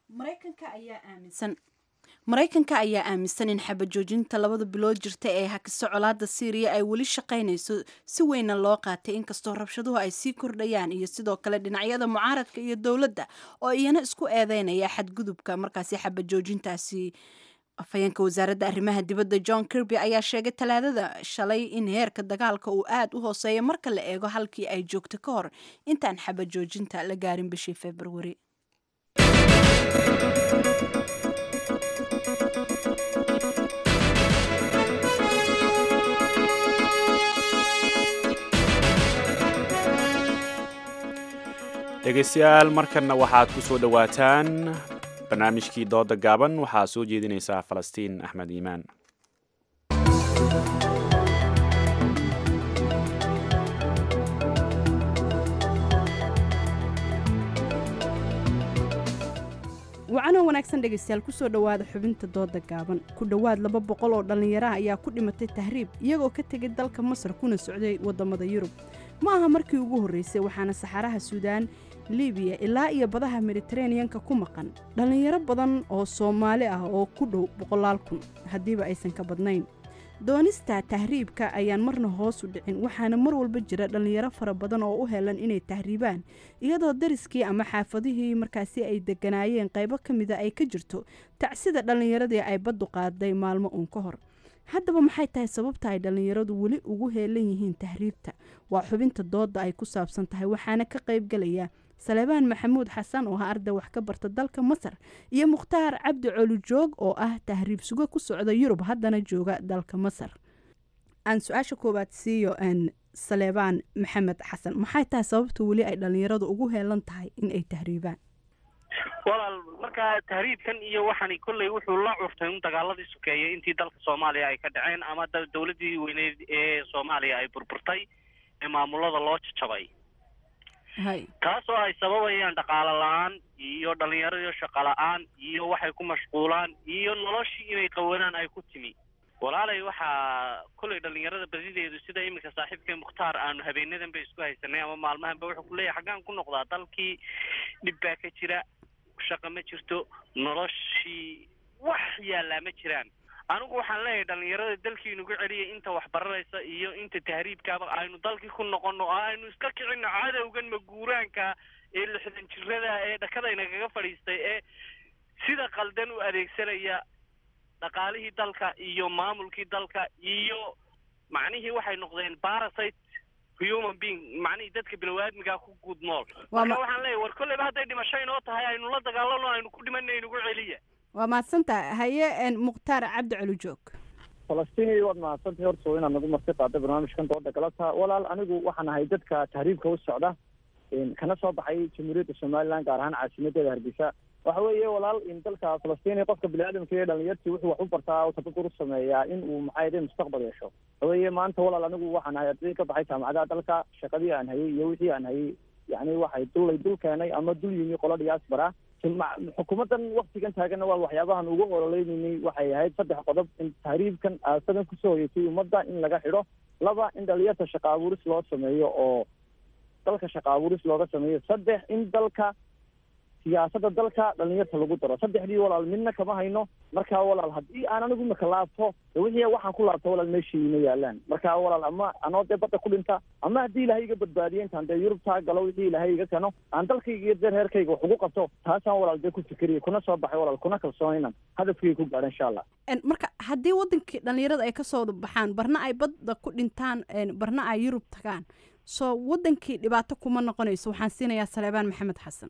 maraykanka ayaa aaminsan in xabajoojinta labada bilood jirta ee hakiso colaada syriya ay weli shaqaynayso si weynna loo qaatay inkastoo rabshaduhu ay sii kordhayaan iyo sidoo kale dhinacyada mucaaradka iyo dowladda oo iyana isku eedeynaya xadgudubka markaasi xabajoojintaasi afhayeenka wasaaradda arrimaha dibadda john kirby ayaa sheegay talaadada shalay in heerka dagaalka uu aada u hooseeya marka la eego halkii ay joogto ka hor intaan xabajoojinta la gaarin bishii februari dhegaystayaal markanna waxaad ku soo dhowaataan barnaamijkii dooda gaaban waxaa soo jeedinaysaa falastiin axmed iimaan wacanoo wanaagsan dhegaystayaal kusoo dhowaada xubinta dooda gaaban ku dhowaad laba boqol oo dhallinyaraha ayaa ku dhimatay tahriib iyagoo ka tegay dalka masar kuna socday waddamada yurub ma aha markii ugu horreysay waxaana saxaraha suudaan libiya ilaa iyo badaha mediteraneanka ku maqan dhallinyaro badan oo soomaali ah oo ku dhow boqolaal kun haddiiba aysan ka badnayn doonista tahriibka ayaan marna hoos u dhicin waxaana mar walba jira dhallinyaro fara badan oo u helan inay tahriibaan iyadoo dariskii ama xaafadihii markaasi ay deganaayeen qaybo ka mida ay ka jirto tacsida dhallinyaradii ay baddu qaaday maalmo uun ka hor haddaba maxay tahay sababta ay dhallinyaradu weli ugu heelan yihiin tahriibta waa xubinta dooda ay ku saabsan tahay waxaana ka qaybgalaya saleebaan maxamuud xasan oo ah arday wax ka barta dalka masar iyo mukhtaar cabdi colujoog oo ah tahriib sugo ku socda yurub haddana jooga dalka masar aan su-aasha koowaad siiyo saleebaan maxamed xasan maxay tahay sababta weli ay dhallinyaradu ugu heelan tahay in ay tahriibaan walaal markaa tahriibkan iyo waxani kolley wuxuu la curtay un dagaaladii sokeeyay intii dalka soomaaliya ay ka dhaceen ama dawladdii weyneyd ee soomaaliya ay burburtay ee maamulada loo jajabay taasoo ay sababayaan dhaqaalo la-aan iyo dhallinyaradiio shaqo la-aan iyo waxay ku mashquulaan iyo noloshii inay qawanaan ay ku timi walaalay waxaa kolley dhallinyarada badideedu sida iminka saaxiibkay mukhtaar aanu habeenadan ba isku haysanay ama maalmahanba wuxuu ku leeyahay xaggaan ku noqdaa dalkii dhib baa ka jira shaqa ma jirto noloshii wax yaallaa ma jiraan anigu waxaan leeyahay dhalinyarada dalkii nagu celiyay inta waxbaranaysa iyo inta tahriibkaaba aynu dalkii ku noqono oo aynu iska kicino cadowgan maguuraanka ee lixdan jirada ee dhakadaynagaga fadhiistay ee sida qaldan u adeegsanaya dhaqaalihii dalka iyo maamulkii dalka iyo macnihii waxay noqdeen parasite human being macnihii dadka biniwaadmigaa ku guud nool Waa marka ma- waxaan leeyahay war kolleyba hadday dhimasho inoo tahay aynu la dagaalano aynu ku dhimanay nagu celiya waa mahadsantaha haye een, mukhtaar cabdi culujoog falastiin waad mahadsantahay horta waa inaad nagu marti qaada barnaamijkan dooda galata walaal anigu waxaan ahay dadka tahriibka u socda een, kana soo baxay jamhuuriyadda somaliland gaar ahaan caasimadeeda hargeysa waxa weeye walaal in dalka falastiin qofka biniaadamka iyo dhalinyartii wuxuu wax u bartaa oo tababar u sameeyaa in uu maxaa yidhi mustaqbal yeesho waxa weeye maanta walaal anigu waxaan ahay arday ka baxay jaamacadaha dalka shaqadii aan hayay iyo wixii aan hayay yacni waxay dulay dul keenay ama dul yimi qolo diaspora Ma- xukuumaddan waktigan taaganna waa waxyaabahan ugu ololeynayay waxay ahayd saddex qodob in tahriibkan aasadan kusoo hoyeysay ummadda in laga xidho laba in dhalinyarta shaqa abuuris loo sameeyo oo dalka shaqa abuuris looga sameeyo saddex in dalka siyaasadda dalka dhalinyarta lagu daro saddexdii walaal midna kama hayno markaa walaal haddii aan anigu imaka laabto de wixii waxaan ku laabto walaal meeshii ma yaalaan markaa walaal ama anoo dee badda ku dhinta ama haddii ilaahay iga badbaadiyo intaan dee yurubtaa galo wixii ilaahay iga keno aan dalkayga iyo dee reerkayga wax ugu qabto taasaan walaal dee ku fikeriya kuna soo baxay walaal kuna kalsoonaynan hadafkayga ku gaadha insha allah Een, marka haddii wadankii dhalinyarada ay kasoo baxaan barna ay badda ku dhintaan een, barna ay yurub tagaan soo wadankii dhibaato kuma noqonayso waxaan siinayaa saleebaan maxamed xasan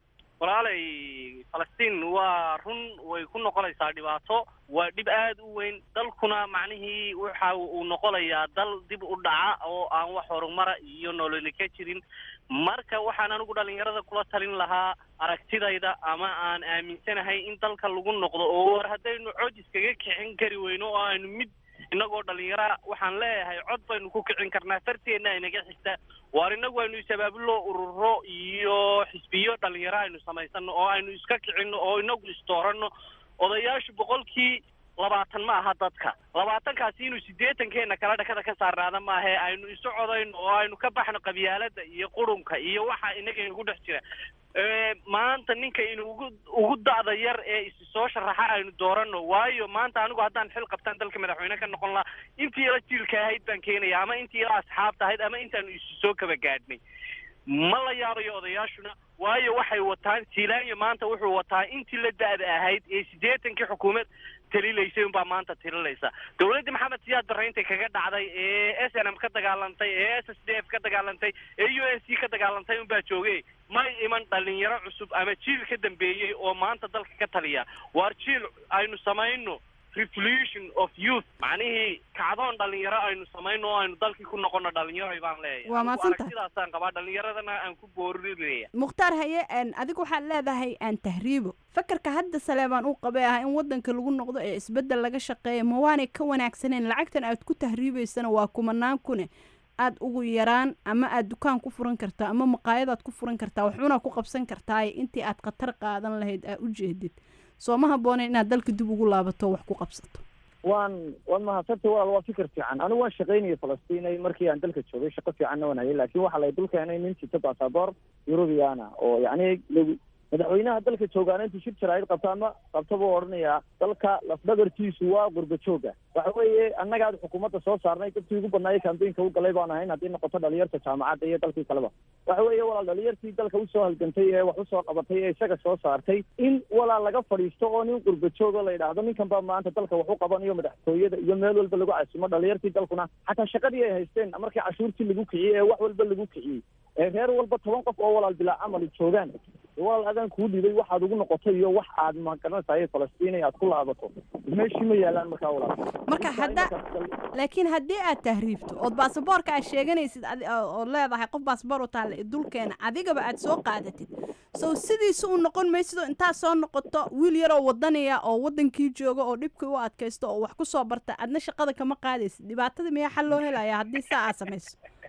walaalay falastiin waa run way ku noqonaysaa dhibaato waa dhib aad u weyn dalkuna macnihii waxa uu noqonayaa dal dib u dhaca oo aan wax horumara iyo nololi ka jirin marka waxaan anigu dhalinyarada kula talin lahaa aragtidayda ama aan aaminsanahay in dalka lagu noqdo oo war haddaynu cod iskaga kicin kari weyno oo aynu mid inagoo dhalinyara waxaan leeyahay cod baynu ku kicin karnaa farteenna inaga xigta waar inagu aynu isabaabulo ururo iyo xisbiyo dhalinyaro aynu samaysano oo aynu iska kicino oo inagu isdooranno odayaashu boqolkii labaatan ma aha dadka labaatankaasi inuu siddeetankeena kala dhakada ka saarnaada maahe aynu isu codayno oo aynu ka baxno qabyaalada iyo qurunka iyo waxa inaga inagu dhex jira Ee, maanta ninka inu ugu ugu da'da yar ee isi soo sharaxa aynu doorano waayo maanta anigu haddaan xil qabtaan dalka madaxweyne ka noqon lahaa intii ila jiilka ahayd baan keenaya ama intii ila asxaabta ahayd ama intaanu isu soo kaba gaadhnay ma la yaabayo odayaashuna waayo waxay wataan jiilaanyo maanta wuxuu wataa intii la da'da ahayd ee siddeetankii xukuumad talilaysay unbaa maanta talilaysa dowladdii maxamed siyaad barre intay kaga dhacday ee s n m ka dagaalantay ee s s d f ka dagaalantay ee u n c ka dagaalantay unbaa joogay may iman dhalinyaro cusub ama jiil ka dambeeyey oo maanta dalka ka taliya waar jiil aynu samayno revolution of youth macnihii kacdoon dhalinyaro aynu samayno oo aynu dalkii ku noqono dhalinyaro baan leeyahay Waa Anigu mahadsantahay. aragtidaasaan qabaa dhalinyaradana aan ku boorinaya mukhtaar haye een, adigu waxaad leedahay aan tahriibo fakarka hadda saleebaan uu qabay ah in wadanka lagu noqdo ee isbedel laga shaqeeya ma waanay ka wanaagsaneen lacagtan aad ku tahriibaysana waa kumanaan kune aad ugu yaraan ama aad dukaan ku furan kartaa ama maqaayadaad ku furan kartaa waxuna ku qabsan kartaa intii aad khatar qaadan lahayd aa u jeedid soo ma habbooneen inaad dalka dib ugu laabato oo wax ku qabsato waan waan mahadsantay walaal waa fikir fiican anigu waan shaqaynayay falastiin markii aan dalka joogay shaqo fiicanna waan hayay laakiin waxaa lay dul keenay nin sita basaboor yurubiyaana oo yacni lagu madaxweynaha dalka joogaana intuu shir jaraa'id qabto ama qabto buu odhanayaa dalka lafdhabartiisu waa qurba jooga waxa weeye annagaad xukuumadda soo saarnay dadkii ugu badnaayay kambeynka u galay baan ahayn haddii noqoto dhalinyarta jaamacadda iyo dalkii kaleba waxa weeye walaal dhalinyartii dalka usoo halgantay ee wax usoo qabatay ee isaga soo saartay in walaal laga fadhiisto oo nin qurba joogo la yidhaahdo ninkan baa maanta dalka wax u qabanayo madaxtooyada iyo meel walba lagu casumo dhalinyartii dalkuna xataa shaqadii ay haysteen markii cashuurtii lagu kiciyey ee wax walba lagu kiciyey ee reer walba toban qof oo walaal bilaa camali joogaan walaal adaan kuu dhibay waxaad ugu noqotay iyo wax aad magaranaysaay falastiin aad ku laabato meeshii ma yaalaan markaa walaal marka hadda laakiin haddii aad tahriibto ood baasaboorka aad sheeganaysid adi- oo oo leedahay qof baasaboor u taalla dulkeena adigaba aad soo qaadatid sow sidiisa u noqon maysidoo intaad soo noqoto wiil yaroo wadaniya oo wadankii jooga oo dhibkii u adkaysto oo wax ku soo barta adna shaqada kama qaadaysid dhibaatada miyaa xal loo helaya haddii saa aad samayso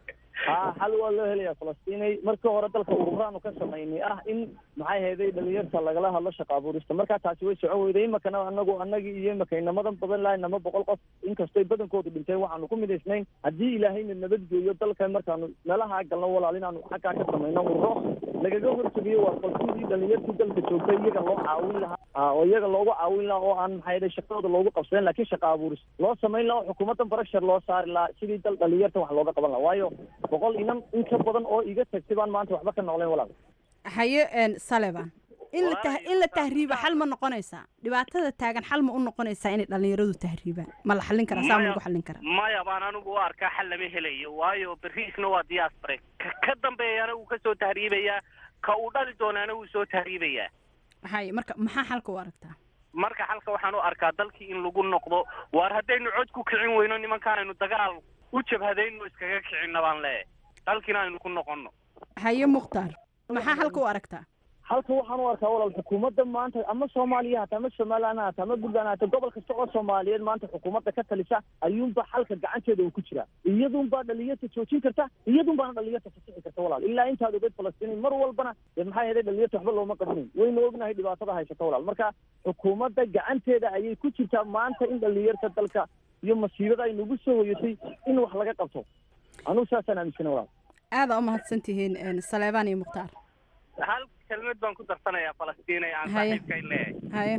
ha xal waa loo helaya falastiinay markii hore dalka ururaanu ka samaynay ah in maxay hayday dhalinyarta lagala hadlo shaqa abuurista markaa taasi way socon weyday imakana anagu anagii iyo imaka inamadan badan lahay nama boqol qof inkastoy badankoodu dhinteen waxaanu ku midaysnayn haddii ilaahayna nabadgeeyo dalka markaanu meelaha galno walaal inaanu xaggaa ka samayno ururo lagaga hortegiyo waa falsidii dhalinyartii dalka joogtay iyaga loo caawin lahaa oo iyaga loogu caawin lahaa oo aan maxay hayday shaqadooda loogu qabsadeen laakiin shaqa abuuris loo samayn lahaa oo xukuumaddan barashar loo saari lahaa sidii dal dhalinyarta wax looga qaban lahaa waayo boqol inan in ka badan oo iga tagtay baan maanta waxba ka noqleen walaal haye saleban in la tah in la tahriiba xal ma noqonaysaa dhibaatada taagan xal ma u noqonaysaa inay dhalinyaradu tahriibaan ma la xallin karaa saa ma lagu xallin karaa maya baan anigu u arkaa xal lama helayo waayo beriisna waa diaspore ka ka dambeeyana wuu kasoo tahriibayaa ka uu dhali doonaana wuu soo tahriibayaa haye marka maxaa xalka u aragtaa marka xalka waxaan u arkaa dalkii in lagu noqdo waar haddaynu cod ku kicin weyno nimankaanaynu dagaal u jabhadayno iskaga kicinna baan leeyahay dalkiina aynu ku noqono haye mukhtaar maxaa xalka u aragtaa halka waxaan u arkaa walaal xukuumadda maanta ama soomaaliya hata ama somaliland hata ama puntland hata gobol kasta oo soomaaliyeed maanta xukuumadda ka talisa ayuunba xalka gacanteeda uu ku jiraa iyadunbaa dhalinyarta joojin karta iyadunbaana dhalinyarta fasixi karta walaal ilaa intaad ogeed falastiin mar walbana dee maxaa yeelay dhalinyarta waxba looma qabanayn wayna ognahay dhibaatada haysata walaal marka xukuumadda gacanteeda ayay ku jirtaa maanta in dhalinyarta dalka iyo masiibada ay nagu soo hoyatay in wax laga qabto anugu saasaan aaminsana walaal aada u mahadsan tihiin saleebaan iyo mukhtaar hal kelmad baan ku darsanayaa falastiin ee aan Haye. saaxiibkay leeyahay haye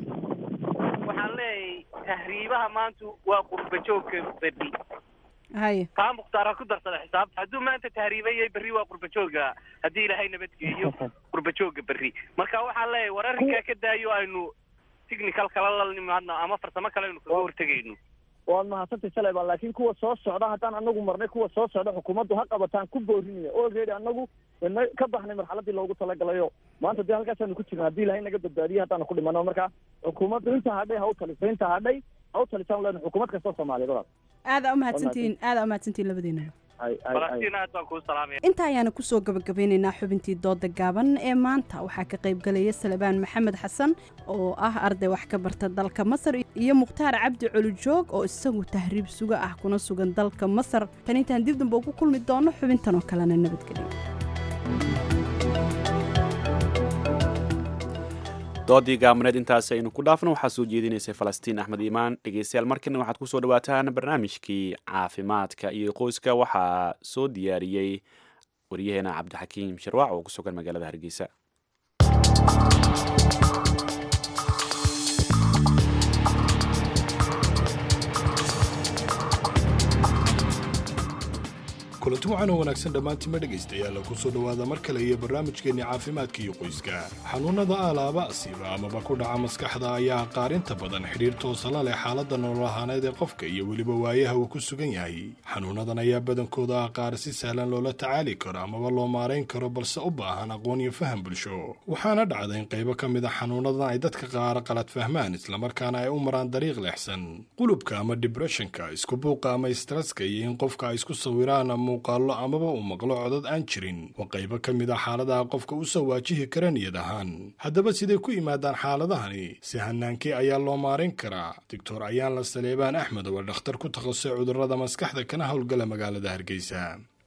waxaan leeyahay tahriibaha maanta waa qurba joogka berri haye taa mukhtaara ku darsada xisaabta hadduu maanta tahriibayay berri waa qurba jooga haddii ilaahay nabadgeeyo qurba jooga berri marka waxaan leeyahay war arrinkaa ka daayo aynu technical kala la nimaadno ama farsamo kale aynu kaga hortegayno waad mahadsantay saleybaan laakiin kuwa soo socda haddaan anagu marnay kuwa soo socda xukuumaddu ha qabataan ku boorinaya already anagu na ka baxnay marxaladii loogu talagalayo maanta dee halkaasaanu ku jirna haddii ilahay naga badbaadiye haddaanu ku dhimano marka xukuumaddu inta hadhay ha u taliso inta hadhay ha u talisaan len xukuumad kastoo soomaaliyeed walaal aada u mahadsantihiin aada u mahadsantihiin labadeena ay ay ay falastiin aad baan kuu salaamaya inta ayaanu kusoo gabagabeynaynaa xubintii dooda gaaban ee maanta waxaa ka qayb galaya salebaan maxamed xasan oo ah arday wax ka barta dalka masar iyo mukhtaar cabdi colujoog oo isagu tahriib suga ah kuna sugan dalka masar tan intaan dib dambe ugu kulmi doono xubintan oo kalena nabadgelyo doodii gaabneed intaas aynu ku dhaafno waxaa soo jeedinaysay falastiin axmed iimaan dhegeystayaal markana waxaad kusoo dhawaataan barnaamijkii caafimaadka iyo qoyska waxaa soo diyaariyey waryaheena cabdixakiim sharwaac oo ku sugan magaalada hargeysa kulanti waxaan oo wanaagsan dhammaantiinma dhegaystayaal ku soo dhowaada mar kale iyo barnaamijkeenni caafimaadka iyo qoyska xanuunnada alaaba asiiba amaba ku dhaca maskaxda ayaa qaarinta badan xidhiir toosa la leh xaaladda nolol ahaaneed ee qofka iyo weliba waayaha uu ku sugan yahay xanuunnadan ayaa badankooda ah qaar si sahlan loola tacaali karo amaba loo maarayn karo balse u baahan aqoon iyo faham bulsho waxaana dhacda in qaybo ka mid a xanuunnadan ay dadka qaar qalad fahmaan islamarkaana ay u maraan dariiq leexsan qulubka ama dibressionka isku buuqa ama istresska iyo in qofka ay isku sawiraan muuqaallo amaba uu maqlo codad aan jirin waa qaybo ka mid a xaaladaha qofka u soo waajihi kara niyad ahaan haddaba siday ku yimaadaan xaaladahani si hanaankii ayaa loo maarin karaa doctor ayaan la saleebaan axmed oo dhakhtar ku takhasusay cudurrada maskaxda kana howlgala magaalada hargeysa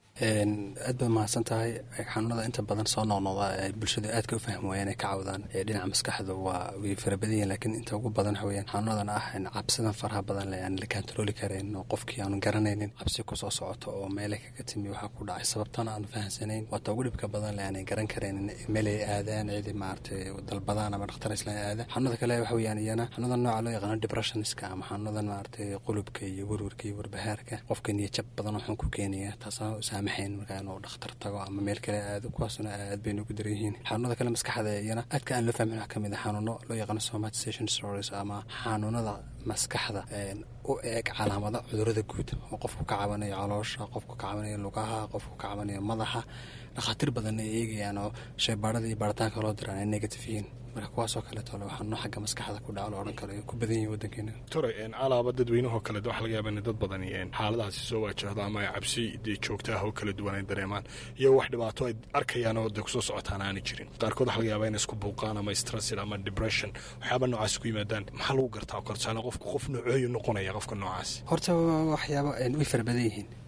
aad baad mahadsan tahay xanuunada inta badan soo noqnoqda ee bulshadu aadka u fahmi waayaan ay ka cawdaan ee dhinaca maskaxda waa way fara badan yihin laakiin inta ugu badan waxa weyaan xanuunadan ah cabsidan faraha badan leh aan la kantarooli karayn oo qofkii aanu garanaynin cabsi kusoo socoto oo meele kaga timi waxaa ku dhacay sababtana aanu fahamsanayn waata ugu dhibka badan leh aanay garan karaynin meel ay aadaan cidi maaragtay dalbadaan ama dhakhtar islaan aadaan xanuunada kale waxa weyaan iyana xanuunadan nooca loo yaqaano depressionska ama xanuunadan maaragtay qulubka iyo werwerka iyo warbahaarka qofka niyajab badan wuxuu ku keenaya taasoo saamaxayn markaa inuu dhakhtar tago ama meel kale aado kuwaasuna aad bay noogu daran yihiin xanuunada kale maskaxda iyana aadka aan loo fahmin wax ka mid a xanuuno loo yaqaano somatization stories ama xanuunada maskaxda u eeg calaamada cudurada guud oo qofku ka cabanayo caloosha qofku ka cabanayo lugaha qofku ka cabanayo madaxa dhakhaatiir badan ay eegayaan oo shaybaarada iyo baaritaanka loo diraan ay negative yihiin marka kuwaasoo kaleeto le waxaa noo xagga maskaxda ku dhaco la odhan karo ay ku badan yihiin waddankeena tore alaaba dadweynahoo kale waxa laga yaaba in dad badani xaaladahaasi soo waajahdo ama ay cabsi dee joogta ah oo kala duwan ay dareemaan iyo wax dhibaato ay arkayaan oo dee kusoo socotaan aanay jirin qaarkood waxa laga yaaba inay isku buuqaan ama stressid ama depression waxyaaba noocaasi ku yimaadaan maxaa lagu gartaa korsaale qofku qof noocooyu noqonaya qofka noocaasi horta waxyaaba way fara badan yihiin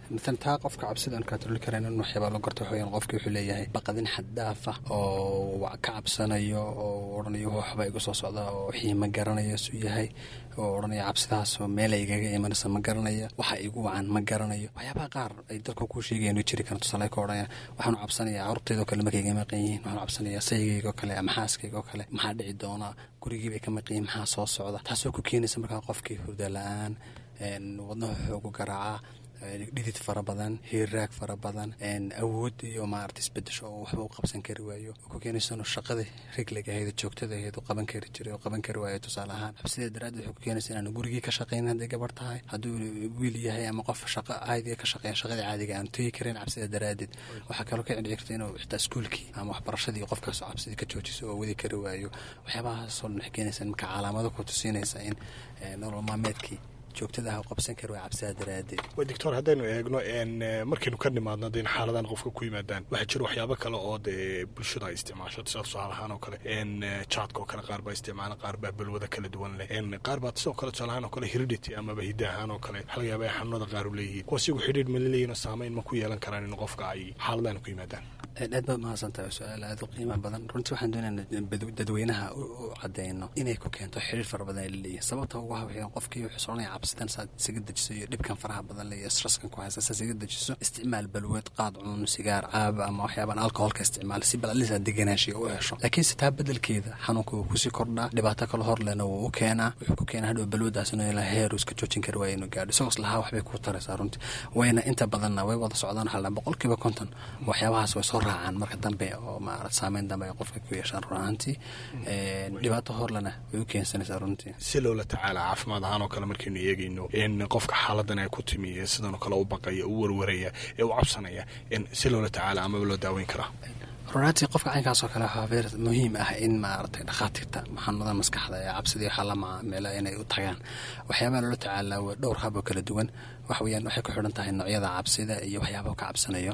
matalan taa qofka cabsida aan katroli karayn in waxyaabaa loo garto waxaweyaan qofki wuxuu leeyahay baqadin xad dhaaf ah oo ka cabsanayo oo odhanayo waxba igu soo socda oo wixii ma garanayo suu yahay oo odhanaya cabsidaas meel ay igaga imanaysa ma garanaya waxa igu wacan ma garanayo waxyaabaha qaar ay dadka ku sheegayan way jiri karaan tusaale ka odhanaya waxaanu cabsanayaa carurtayda oo kale markay iga maqan yihiin waxaanu cabsanayaa saygayga oo kale ama xaaskayga oo kale maxaa dhici doona gurigii bay ka maqan yihiin maxaa soo socda taasoo ku keenaysa markaa qofkii hurda la-aan wadnaha xoogu garaaca dhidid fara badan hiiraag fara badan awood iyo maarata isbedesho oo waxba u qabsan kari waayo oo ku keenaysa inuu shaqadii rigliga ahayd joogtada ahayd u qaban kari jiray oo qaban kari waayo tusaale ahaan cabsideed daraaddeed waxay ku keenaysa inaanu gurigii ka shaqayn hadday gabar tahay hadduu wiil yahay ama qof shaqo caadiga ka shaqeeya shaqadii caadiga aanu tegi karin cabsida daraaddeed waxaa kaloo ka dhici karta inuu xitaa iskuulkii ama waxbarashadii qofkaasoo cabsidii ka joojiso oo wadi kari waayo waxyaabahaasoo dhan waxay keenaysa marka calaamado ku tusinaysa in nolol maalmeedkii joogtada ah qabsan kari waa cabsidaa daraadeed way doctor haddaynu eegno markaynu ka nimaadno dee in xaaladan qofka ku yimaadaan waxaa jira waxyaabo kale oo dee bulshada ay isticmaasho sida tusaale ahaan oo kale jaadka oo kale qaar baa isticmaala qaar baa balwada kala duwan leh qaar baa sidoo kale tusaale ahaan oo kale heredity amaba hidda ahaan oo kale waxaa laga yaaba ay xanuunada qaar u leeyihiin kuwaas iyagu xidhiir ma laleeyihin oo saameyn ma ku yeelan karaan in qofka ay xaaladan ku yimaadaan aad baad mahadsantahay su-aal aada u qiimo badan runtii waxaan doonayna dadweynaha u cadeyno inay ku keento xiriir fara badan ay laleeyihin sababta ugu hawaxeen qofkii wuxuu soconaya cabsidan saad isaga dejiso iyo dhibkan faraha badan le iyo stresskan ku haysa saad isaga dejiso isticmaal balweed qaad cuun sigaar caaba ama waxyaabaan alcoholka isticmaal si balalisa deganaanshiya u hesho laakiinse taa bedelkeeda xanuunka wuu kusii kordhaa dhibaato kale hor lena wuu u keenaa wuxuu ku keenaa hadhow balwadaas inuu ilaa heer iska joojin kari waayo inuu gaadho isagoo islahaa waxbay kuu taraysaa runtii wayna inta badanna way wada socdaan waxaa la boqolkiiba konton waxyaabahaas way soo raacaan marka dambe oo maarata saameyn dambe ay qofka ku yeeshaan run ahaantii dhibaato horlena way u keensanaysaa runtii si loola tacaala caafimaad ahaan oo kale markaynu eegayno in qofka xaaladan ay ku timi ee sidan oo kale u baqaya u warwaraya ee u cabsanaya si loola tacaala amaba loo daaweyn karaa runaatii qofka caynkaas oo kale waxaa beer muhiim ah in maaragtay dhakhaatiirta xanuunada maskaxda ee cabsidii waxaa la macaamila inay u tagaan waxyaabaha loola tacaalaa waa dhowr hab oo kala duwan wax weyaan waxay ku xidhan tahay noocyada cabsida iyo waxyaabaha ka cabsanayo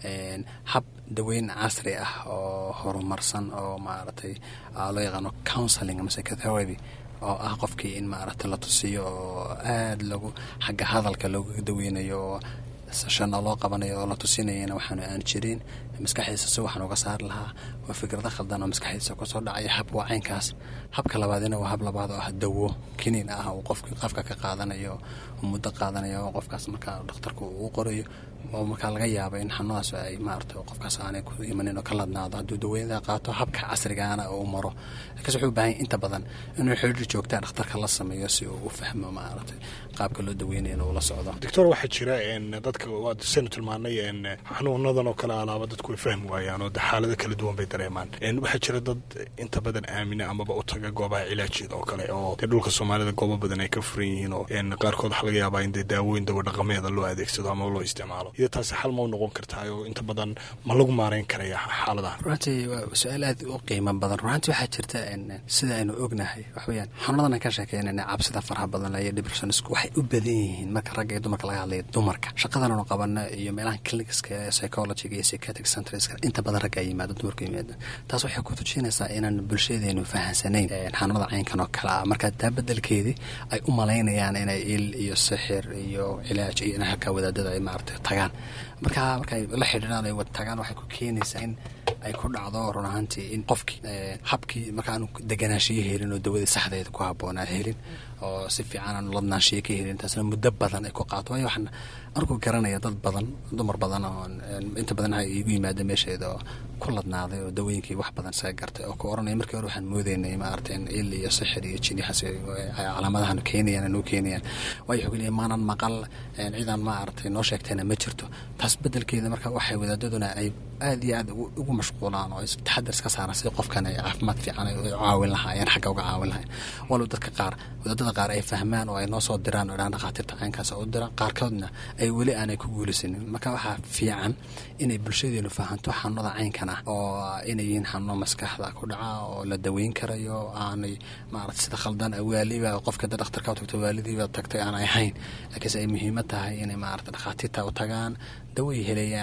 hab daweyn casri ah oo horumarsan oo maaragtay loo yaqaano counseling ama psychotherapy oo ah qofkii in maaragtay la tusiyo oo aada lagu xagga hadalka looga daweynayo oo sashana loo qabanayo oo la tusinayana waxaanu aan jirin maskaxdiisa si waxaan uga saari lahaa waa fikrado khaldan oo maskaxdiisa kusoo dhacaya hab waa caynkaas habka labaadina waa hab labaad oo ah dawo kiniin ah uu qofkii qafka ka qaadanayo muddo qaadanayo oo qofkaas markaa dhakhtarku uu qorayo oo markaa laga yaaba in xanuudaas ay maarata qofkaas aanay ku imanin oo ka ladnaado hadduu daweynada qaato habka casrigaana uu maro laakiinse wuxuu u baahan inta badan inuu xidhiir joogtaa dhakhtarka la sameeyo si uu u fahmo maaragtay qaabka loo daweynayo inuu la socdo doctor waxaa jira dadka waad saynu tilmaanay xanuunadan oo kale alaaba dadku way fahmi waayaan oo xaalado kala duwan bay dareemaan waxaa jira dad inta badan aamina amaba u taga goobaha cilaajyada oo kale oo dee dhulka soomaalida goobo badan ay ka furan yihiin oo qaarkood waxaa laga yaabaa in dee daawooyin dawo dhaqameeda loo adeegsado ama loo isticmaalo iyo taasi xal ma u noqon kartaa oo inta badan ma lagu maareyn karaya xaaladaha runtii waa su-aal aad u qiimo badan runtii waxaa jirta sida aynu ognahay waxweyaan xanuunadan aan ka sheekeynayna cabsida faraha badan iyo depressionisku waxay u badan yihiin marka ragga iyo dumarka laga hadlaya dumarka shaqadan aanu qabana iyo meelaha clinicska ee psychologiga iyo psychiatric centreska inta badan ragga yimaado dumarka yimaado taas waxay ku tujinaysaa inaan bulshadeenu fahansanayn xanuunada caynkan oo kale ah marka taa bedelkeedii ay u malaynayaan inay il iyo sixir iyo cilaaj iyo in halkaa wadaadada ay maaragtay tagaan marka markay la xidhiiraan ay wada tagaan waxay ku keenaysaa in ay ku dhacdo run ahaantii in qofkii habkii markaanu deganaashiyo helin oo dawadii saxdeeda ku habboonaa helin oo si fiican aanu ladnaanshiyo ka helin taasna muddo badan ay ku qaato waayo waxaan arku garanaya dad badan dumar badan oo inta badan ha iigu yimaada meesheeda oo ku ladnaaday oo dawooyinkii wax badan isaga gartay oo ku oranaya markii hore waxaan moodeynay maaragtay in il iyo sixir iyo jinyaxas calaamadahan keenayaan noo keenayaan waayo wuxuu leeyahay maanan maqal ciidan maaragtay noo sheegtayna ma jirto taas bedelkeeda marka waxay wadaadaduna ay aada iyo aad ugu mashquulaan oo taxadar iska saaraan sidii qofkan ay caafimaad fiican ay caawin lahaayeen xagga uga caawin lahayen walow dadka qaar wadaadada qaar ay fahmaan oo ay noo soo diraan oo dhaan dhakhaatiirta caynkaas u diraan qaarkoodna ay weli aanay ku guulaysanin marka waxaa fiican inay bulshadeenu fahanto xanuunada caynkan ah oo inay yihiin xanuuno maskaxda ku dhaca oo la daweyn karayo aanay maarata sida khaldan waaliba qofka da dhakhtarka u tagto waalidiiba tagtay aanay ahayn laakiinse ay muhiimad tahay inay maarata dhakhaatiirta u tagaan daway helayaan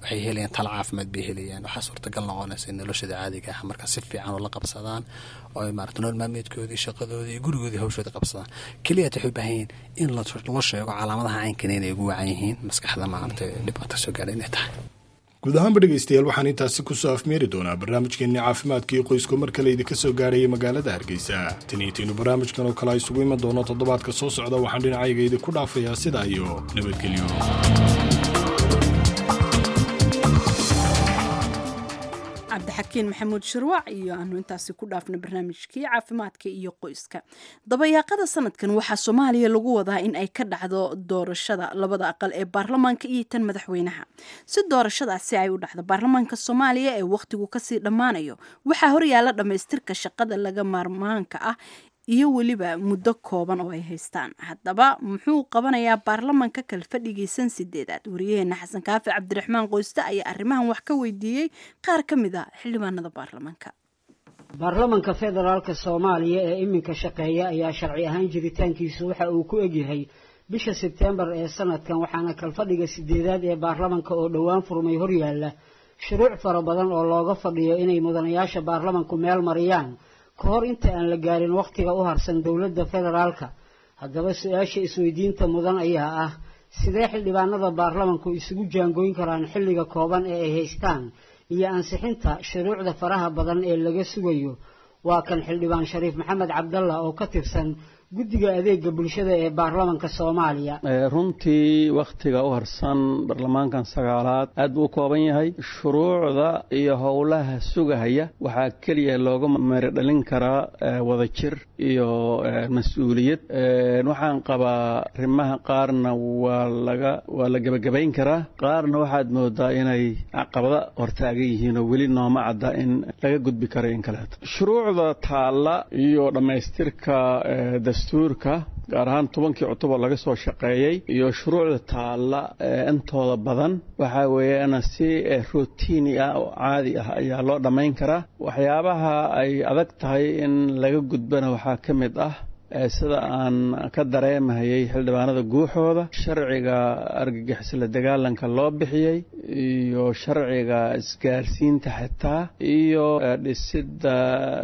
waxay helayaan talo caafimaad bay helayaan waxaa suurtagal noqonaysa in noloshooda caadiga ah marka si fiican oo la qabsadaan oo ay maarata nolol maalmeedkoodii shaqadoodii iyo gurigoodii hawshooda qabsadaan keliya waxay u baahan yihiin in loo sheego calaamadaha caynkan inay ugu wacan yihiin maskaxda maarata dhibaato soo gaadha inay tahay guud ahaanba dhegaystayaal waxaan intaasi kusoo afmeeri doonaa barnaamijkeenni caafimaadka iyo qoysku mar kale idinka soo gaarayay magaalada hargeysa taniitiinu barnaamijkan oo kale a isugu iman doono toddobaadka soo socda waxaan dhinacayga idinku dhaafayaa sidaa iyo nabadgelyo cabdixakiin maxamuud shirwac iyo aanu intaasi ku dhaafna barnaamijkii caafimaadka iyo qoyska dabayaaqada sanadkan waxaa soomaaliya lagu wadaa in ay ka dhacdo doorashada labada aqal ee baarlamaanka iyo tan madaxweynaha si doorashadaasi ay u dhacdo baarlamaanka soomaaliya ee wakhtigu kasii dhammaanayo waxaa horyaala dhammaystirka shaqada laga maarmaanka ah iyo weliba muddo kooban oo ay haystaan haddaba muxuu qabanayaa baarlamanka kalfadhigiisan sideedaad wariyaheena xasan kaafi cabdiraxmaan qoyste ayaa arrimahan wax ka weydiiyey qaar ka mid a xildhibaanada baarlamanka baarlamanka federaalka soomaaliya ee iminka shaqeeya ayaa sharci ahaan jiritaankiisu waxa uu ku egyahay bisha sebtembar ee sanadkan waxaana kalfadhiga sideedaad ee baarlamanka oo dhowaan furmay horyaalla shuruuc fara badan oo looga fadhiyo inay mudanayaasha baarlamanku meel mariyaan ka hor inta aan la gaarin wakhtiga u harsan dowladda federaalka haddaba su-aasha isweydiinta mudan ayaa ah sidee xildhibaanada baarlamanku isugu jaangooyn karaan xilliga kooban ee ay haystaan iyo ansixinta shuruucda faraha badan ee laga sugayo waa kan xildhibaan shariif maxamed cabdalla oo ka tirsan guddiga adeega bulshada ee baarlamanka soomaaliya runtii wakhtiga u harsan baarlamaankan sagaalaad aad buu u kooban yahay shuruucda iyo howlaha sugahaya waxaa keliya looga meerodhalin karaa wadajir iyo mas-uuliyad waxaan qabaa arrimaha qaarna waa laga waa la gebagabayn karaa qaarna waxaad moodaa inay caqabada hortaagan yihiin oo weli nooma cadda in laga gudbi karo in kaleeto shuruucda taalla iyo dhammaystirka dastuurka gaar ahaan tobankii cutuboo laga soo shaqeeyey iyo shuruucda taalla intooda badan waxaa weeyaan si rotiini ah oo caadi ah ayaa loo dhammayn karaa waxyaabaha ay adag tahay in laga gudbana waxaa ka mid ah sida aan ka dareemahayay xildhibaanada guuxooda sharciga argagixisla dagaalanka loo bixiyey iyo sharciga isgaarsiinta xitaa iyo dhisidda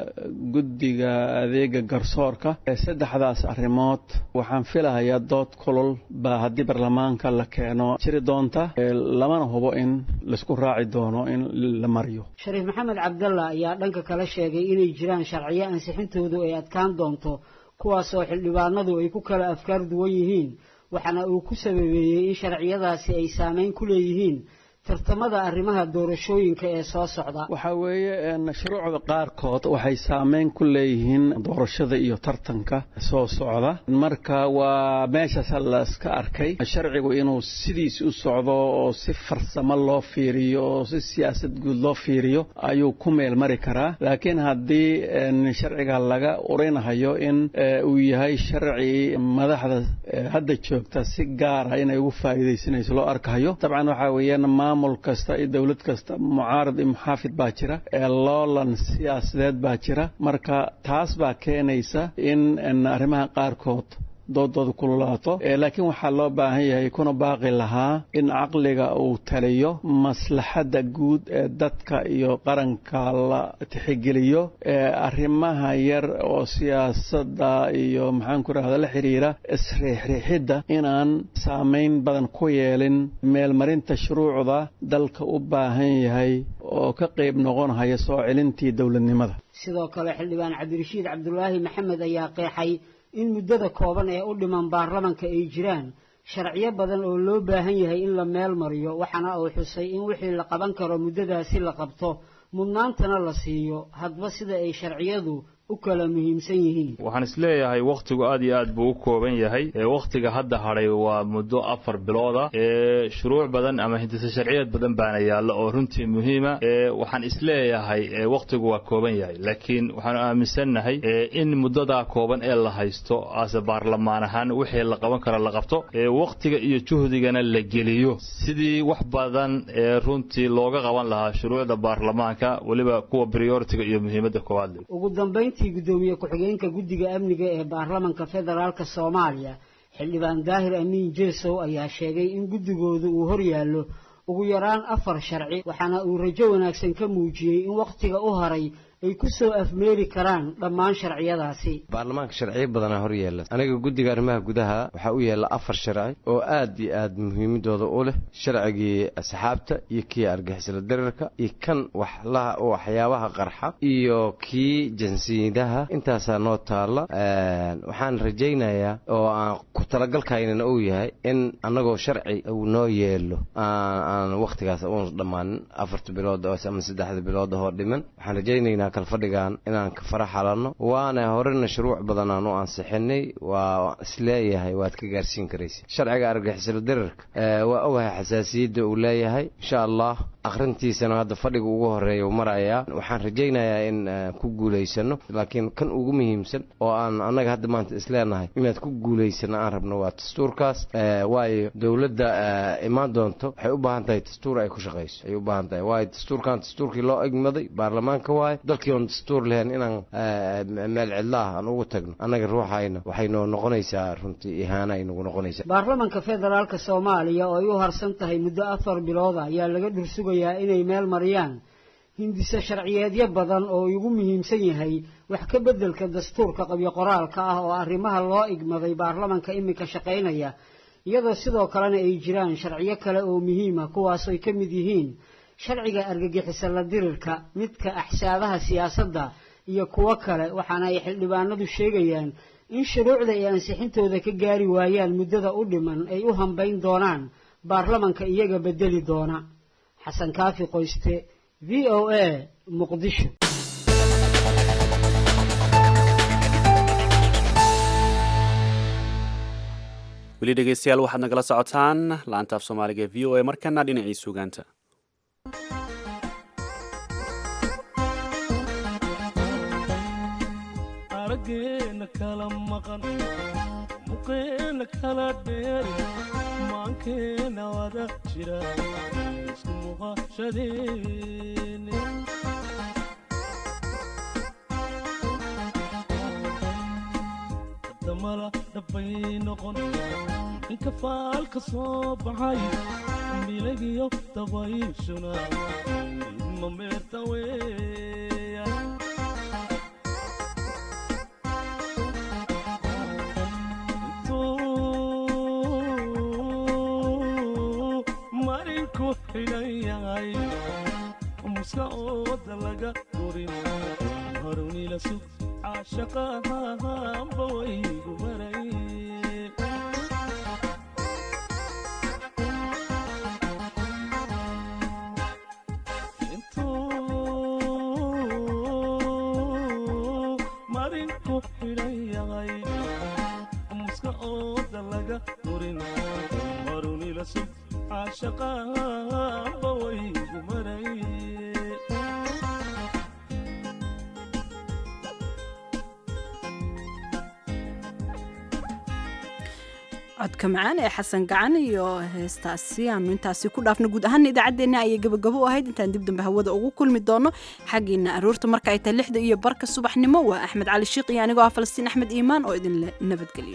guddiga adeega garsoorka saddexdaas arrimood waxaan filahayaa dood kulul baa haddii baarlamaanka la keeno jiri doonta lamana hubo in laisku raaci doono in la mariyo shariif maxamed cabdalla ayaa dhanka kale sheegay inay jiraan sharciyo ansixintoodu ay adkaan doonto kuwaasoo xildhibaanadu ay ku kala afkaar duwan yihiin waxaana uu ku sababeeyey in sharciyadaasi ay saameyn ku leeyihiin tartamada arrimaha doorashooyinka ee soo socda waxaa weeye shuruucda qaarkood waxay saameyn ku leeyihiin doorashada iyo tartanka soo socda marka waa meeshaas la iska arkay sharcigu inuu sidiis u socdo oo si farsamo loo fiiriyo oo si siyaasad guud loo fiiriyo ayuu ku meel mari karaa laakiin haddii sharciga laga urinahayo in uu yahay sharci madaxda hadda joogta si gaara inay ugu faa'iidaysanayso loo arkayo dabcan waxaa weeyaan maamul kasta iyo dowlad kasta mucaarad iyo muxaafid baa jira ee loolan siyaasadeed baa jira marka taas baa keenaysa in arrimaha qaarkood doodooda kululaato laakiin waxaa loo baahan yahay kuna baaqi lahaa in caqliga uu taliyo maslaxadda guud ee dadka iyo qaranka la tixigeliyo arrimaha yar oo siyaasadda iyo maxaan ku rahda la xiriira isriixriixidda inaan saameyn badan ku yeelin meelmarinta shuruucda dalka u baahan yahay oo ka qayb noqonhaya soo celintii dowladnimada sidoo kale xildhibaan cabdirashiid cabdulaahi maxamed ayaa qeexay in muddada kooban ee u dhiman baarlamanka ay jiraan sharciyo badan oo loo baahan yahay in la meel mariyo waxaana uu xusay in wixii la qaban karo muddadaasi la qabto mudnaantana la siiyo hadba sida ay sharciyadu u kala muhiimsan yihiin waxaan isleeyahay wakhtigu aad iyo aad buu u kooban yahay wakhtiga hadda hadhay waa muddo afar bilooda shuruuc badan ama hindise sharciyeed badan baana yaalla oo runtii muhiima waxaan isleeyahay wakhtigu waa kooban yahay laakiin waxaanu aaminsannahay in muddadaa kooban ee la haysto ase baarlamaan ahaan wixii la qaban karo la qabto wakhtiga iyo juhdigana la geliyo sidii wax badan ee runtii looga qaban lahaa shuruucda baarlamaanka weliba kuwa prioritiga iyo muhiimadda koowaad leh ugu dambayntii gudoomiye ku-xigeenka guddiga amniga ee baarlamanka federaalka soomaaliya xildhibaan daahir amiin jeesow ayaa sheegay in guddigoodu uu horyaallo ugu yaraan afar sharci waxaana uu rajo wanaagsan ka muujiyey in wakhtiga u haray ay ku soo afmeeri karaan dhammaan sharciyadaasi baarlamaanka sharciyo badanaa hor yeela aniga guddiga arrimaha gudaha waxaa u yeela afar sharci oo aad iyo aad muhiimadooda u leh sharcigii asxaabta iyo kii argixisla darirka iyo kan waxlaha waxyaabaha qarxa iyo kii jinsiyadaha intaasaa noo taalla waxaan rajaynayaa oo aan ku talagalkaynana uu yahay in annagoo sharci uu noo yeelo aan wakhtigaas uun dhammaanin afarta bilood ama saddexda bilood hoo dhiman waxaan rajaynaynaa kalfadhigan inaan ka fara xalanno waana horena shuruuc badan aan u ansixinay waa isleeyahay waad ka gaarsiin karaysa sharciga argixisla dirirka waa ogahay xasaasiyadda uu leeyahay insha allah akhrintiisana hadda fadhiga ugu horeeya uu marayaa waxaan rajaynayaa in ku guulaysano laakiin kan ugu muhiimsan oo aan annaga hadda maanta isleenahay inaad ku guulaysano aan rabno waa dastuurkaas waayo dowladda imaan doonto waxay u baahan tahay dastuur ay ku shaqayso ay u baahan tahay waayo dastuurkan dastuurkii loo egmaday baarlamaanka waayo dalkii oon dastuur lahayn inaan meel cidlaah aan ugu tagno annaga ruuxayna waxay noo noqonaysaa runtii ihaana ay nagu noqonaysaa baarlamanka federaalka soomaaliya oo ay u harsan tahay muddo afar bilooda ayaa laga dhursugayaa inay meel mariyaan hindise sharciyeedyo badan oo ugu muhiimsan yahay wax ka beddelka dastuurka qabyo qoraalka ah oo arrimaha loo igmaday baarlamanka iminka shaqaynaya iyadoo sidoo kalena ay jiraan sharciyo kale oo muhiima kuwaasooy ka mid yihiin sharciga argagixisa la dirirka midka axsaabaha siyaasadda iyo kuwo kale waxaana ay xildhibaanadu sheegayaan in shuruucda ay ansixintooda ka gaari waayaan muddada u dhiman ay u hambayn doonaan baarlamanka iyaga beddeli doona xasan kaafi qoyste v o a muqdisho weli dhegeystayaal waxaad nagala socotaan laanta af soomaaliga v o a markana dhinacii sugaanta araggeena kala maqan muqeena kala dheeri maankeena wada jira isku muuqashadeene damala dhabbay noqon inka faalka soo baxay milagiyo dabayshuna idma meerta weeya marinku xidhan yahay muska ooda laga durin harunila sug caashaqahanba waygu maray marinku xidhan yahay muska ooda laga durin harunila sug caashaqahanba waygu maray codka macaan ee xasan gacan iyo heestaasi aanu intaasi ku dhaafno guud ahaana idaacaddeenna ayay gabagabo u ahayd intaan dib dambe hawada ugu kulmi doono xaggiina aroorta marka ay tahay lixda iyo barka subaxnimo waa axmed cali shiiq iyo anigoo ah falastiin axmed iimaan oo idinle nabadgeliyo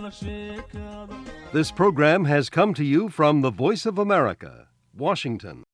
sheekada This program has come to you from the Voice of America, Washington.